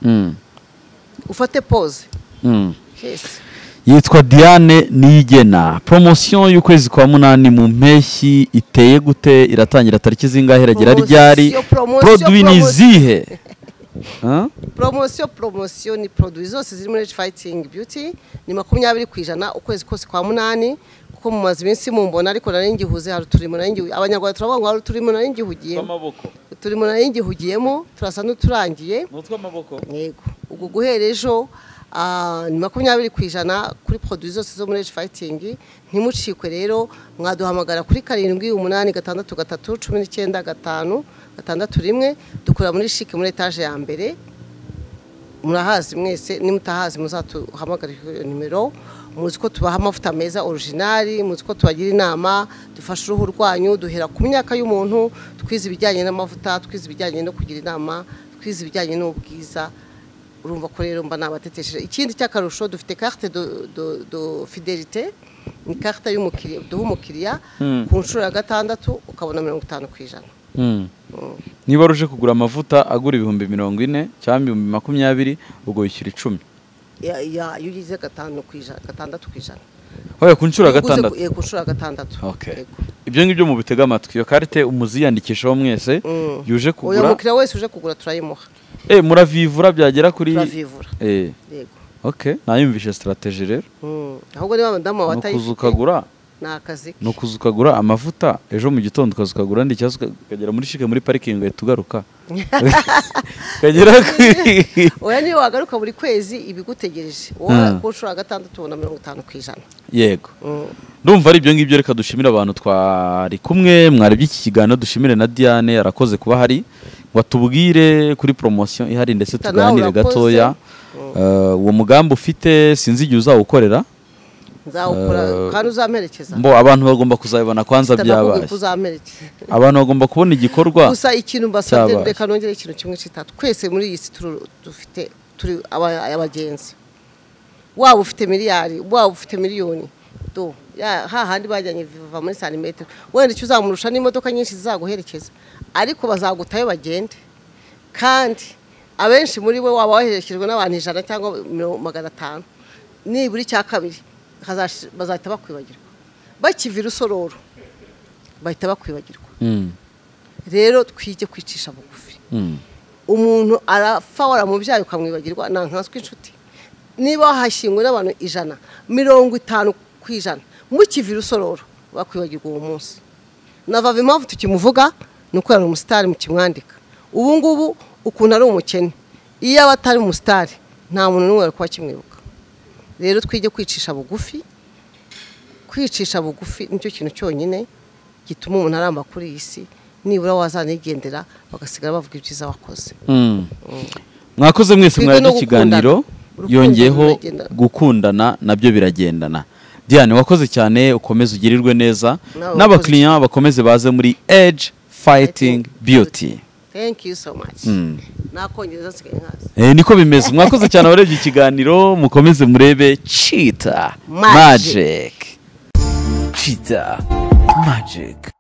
Mm, ufate pose mm. yes. yitwa diane niyigena poromosiyo y'ukwezi kwa munani mu mpeshyi iteye gute iratangira tariki zingahe iragera Promosiyo, ryari promosiyo, poroduwi ni promosiyo. izihe Huh? promosiyo promosiyo ni poroduwi zose ziri muri Age fighting beauty ni makumyabiri ku ijana ukwezi kose kwa munani kuko mumaze iminsi mumbona ariko nari ngihuze hari uturimo nari ngihugiye abanyarwanda turavuga ngo hari uturimo nari ngihugiyemo uturimo nari ngihugiyemo turasa n'uturangiye yego ubwo guhera ejo ah, ni makumyabiri ku ijana kuri poroduwi zose zo muri Age fighting ntimucikwe rero mwaduhamagara kuri karindwi umunani gatandatu gatatu cumi n'icyenda gatanu gatandatu rimwe dukorera muri shike muri etaje ya mbere murahazi mwese nimutahazi muzatuhamagara iyo nimero muzi ko tubaha amavuta meza orijinali muzi ko tubagira inama dufasha uruhu rwanyu duhera ku myaka y'umuntu twize ibijyanye n'amavuta twize ibijyanye no kugira inama twize ibijyanye n'ubwiza urumva ko rero mba nabatetesheje ikindi cy'akarusho dufite carte de, de, de fidelite ni carte y'umukiriya duha umukiriya ku nshuro ya gatandatu ukabona mirongo itanu ku ijana Mm. niba uje kugura amavuta agura ibihumbi mirongo ine cyangwa ibihumbi makumyabiri ubwo wishyura icumi Ya- ya- iyo ugize gatanu ku ijana gatandatu ku ijana oya ku nshuro ya Uguze ku- gatandatu yego, ku nshuro ya gatandatu Okay. Yego. ibyo ngibyo mubitega amatwi iyo karite umuziyandikishaho mwese Mm. yuje uyu kugura mukiriya wese uje kugura turayimuha Eh, muravivura byagera kuri turavivura Eh, yego ok nayumvishe sitarategi rero Mm. ahubwo niba madamu wawe ni ukuza atayifite ukagura ni akazi ke. ni ukuza ukagura amavuta ejo mu gitondo ukaza ukagura andi cyangwa uka- ukagera muri shike muri parikingi uhita ugaruka ukagera kuri oya niyo wagaruka buri kwezi ibigutegereje wowe ku nshuro ya gatandatu ubona mirongo itanu ku ijana yego Mm. ndumva ari ibyo ngibyo reka dushimire abantu twari kumwe mwarebye iki kiganiro dushimire na diane arakoze kuba hari ngo atubwire kuri poromosiyo ihari ndetse Tanawe tuganire urakoze. gatoya Eh, uwo mugambi ufite sinzi igihe uzawukorera nzawukora Eh, kandi uzamperekeza mbo abantu bagomba kuzabibona kwanza byabaye ko uzamperekeza abantu bagomba kubona igikorwa gusa ikintu mbasabye Cyabaye. reka nongere ikintu kimwe cy'itatu twese muri iyi si turu- dufite turi aba- abagenzi waba ufite miliyari waba ufite miliyoni do ya- hahandi bajyanye viva muri santimetero wenda icyo uzamurusha n'imodoka nyinshi zizaguherekeza ariko bazagutayo bagende kandi abenshi muri we waba waherekejwe n'abantu ijana cyangwa miro- magana atanu nibura icya kabiri hazashi- bazahita bakwibagirwa bakiva irusororo bahita bakwibagirwa Mm, rero twige kwicisha bugufi mm. umuntu arapfa waramubyaye ukamwibagirwa ni nkanswe inshuti niba wahashyingwe n'abantu ijana mirongo itanu ku ijana mukiva irusororo bakwibagirwa uwo munsi navava impamvu tukimuvuga ni uko yari umusitari mukimwandika ubu ngubu ukuntu ari umukene iyo aba atari umusitari nta muntu n'umwe wari kuba akimwibuka rero twige kwicisha bugufi kwicisha bugufi nicyo kintu cyonyine gituma umuntu aramba kuri iyi si nibura wazanigendera bagasigara bavuga ibyiza wakoze Mm. mwakoze mwese Twige mwarebye no ikiganiro gukundana. yongeyeho Urukundo ruragendana. gukundana nabyo biragendana diane wakoze cyane ukomeze ugirirwe neza Nawe n'abakiriya bakomeze baze muri edge fighting beauty thank you so much nakongereza nsigaye nkazi Eh, niko bimeze mwakoze cyane abarebye ikiganiro mukomeze murebe cheetah magic cheetah magic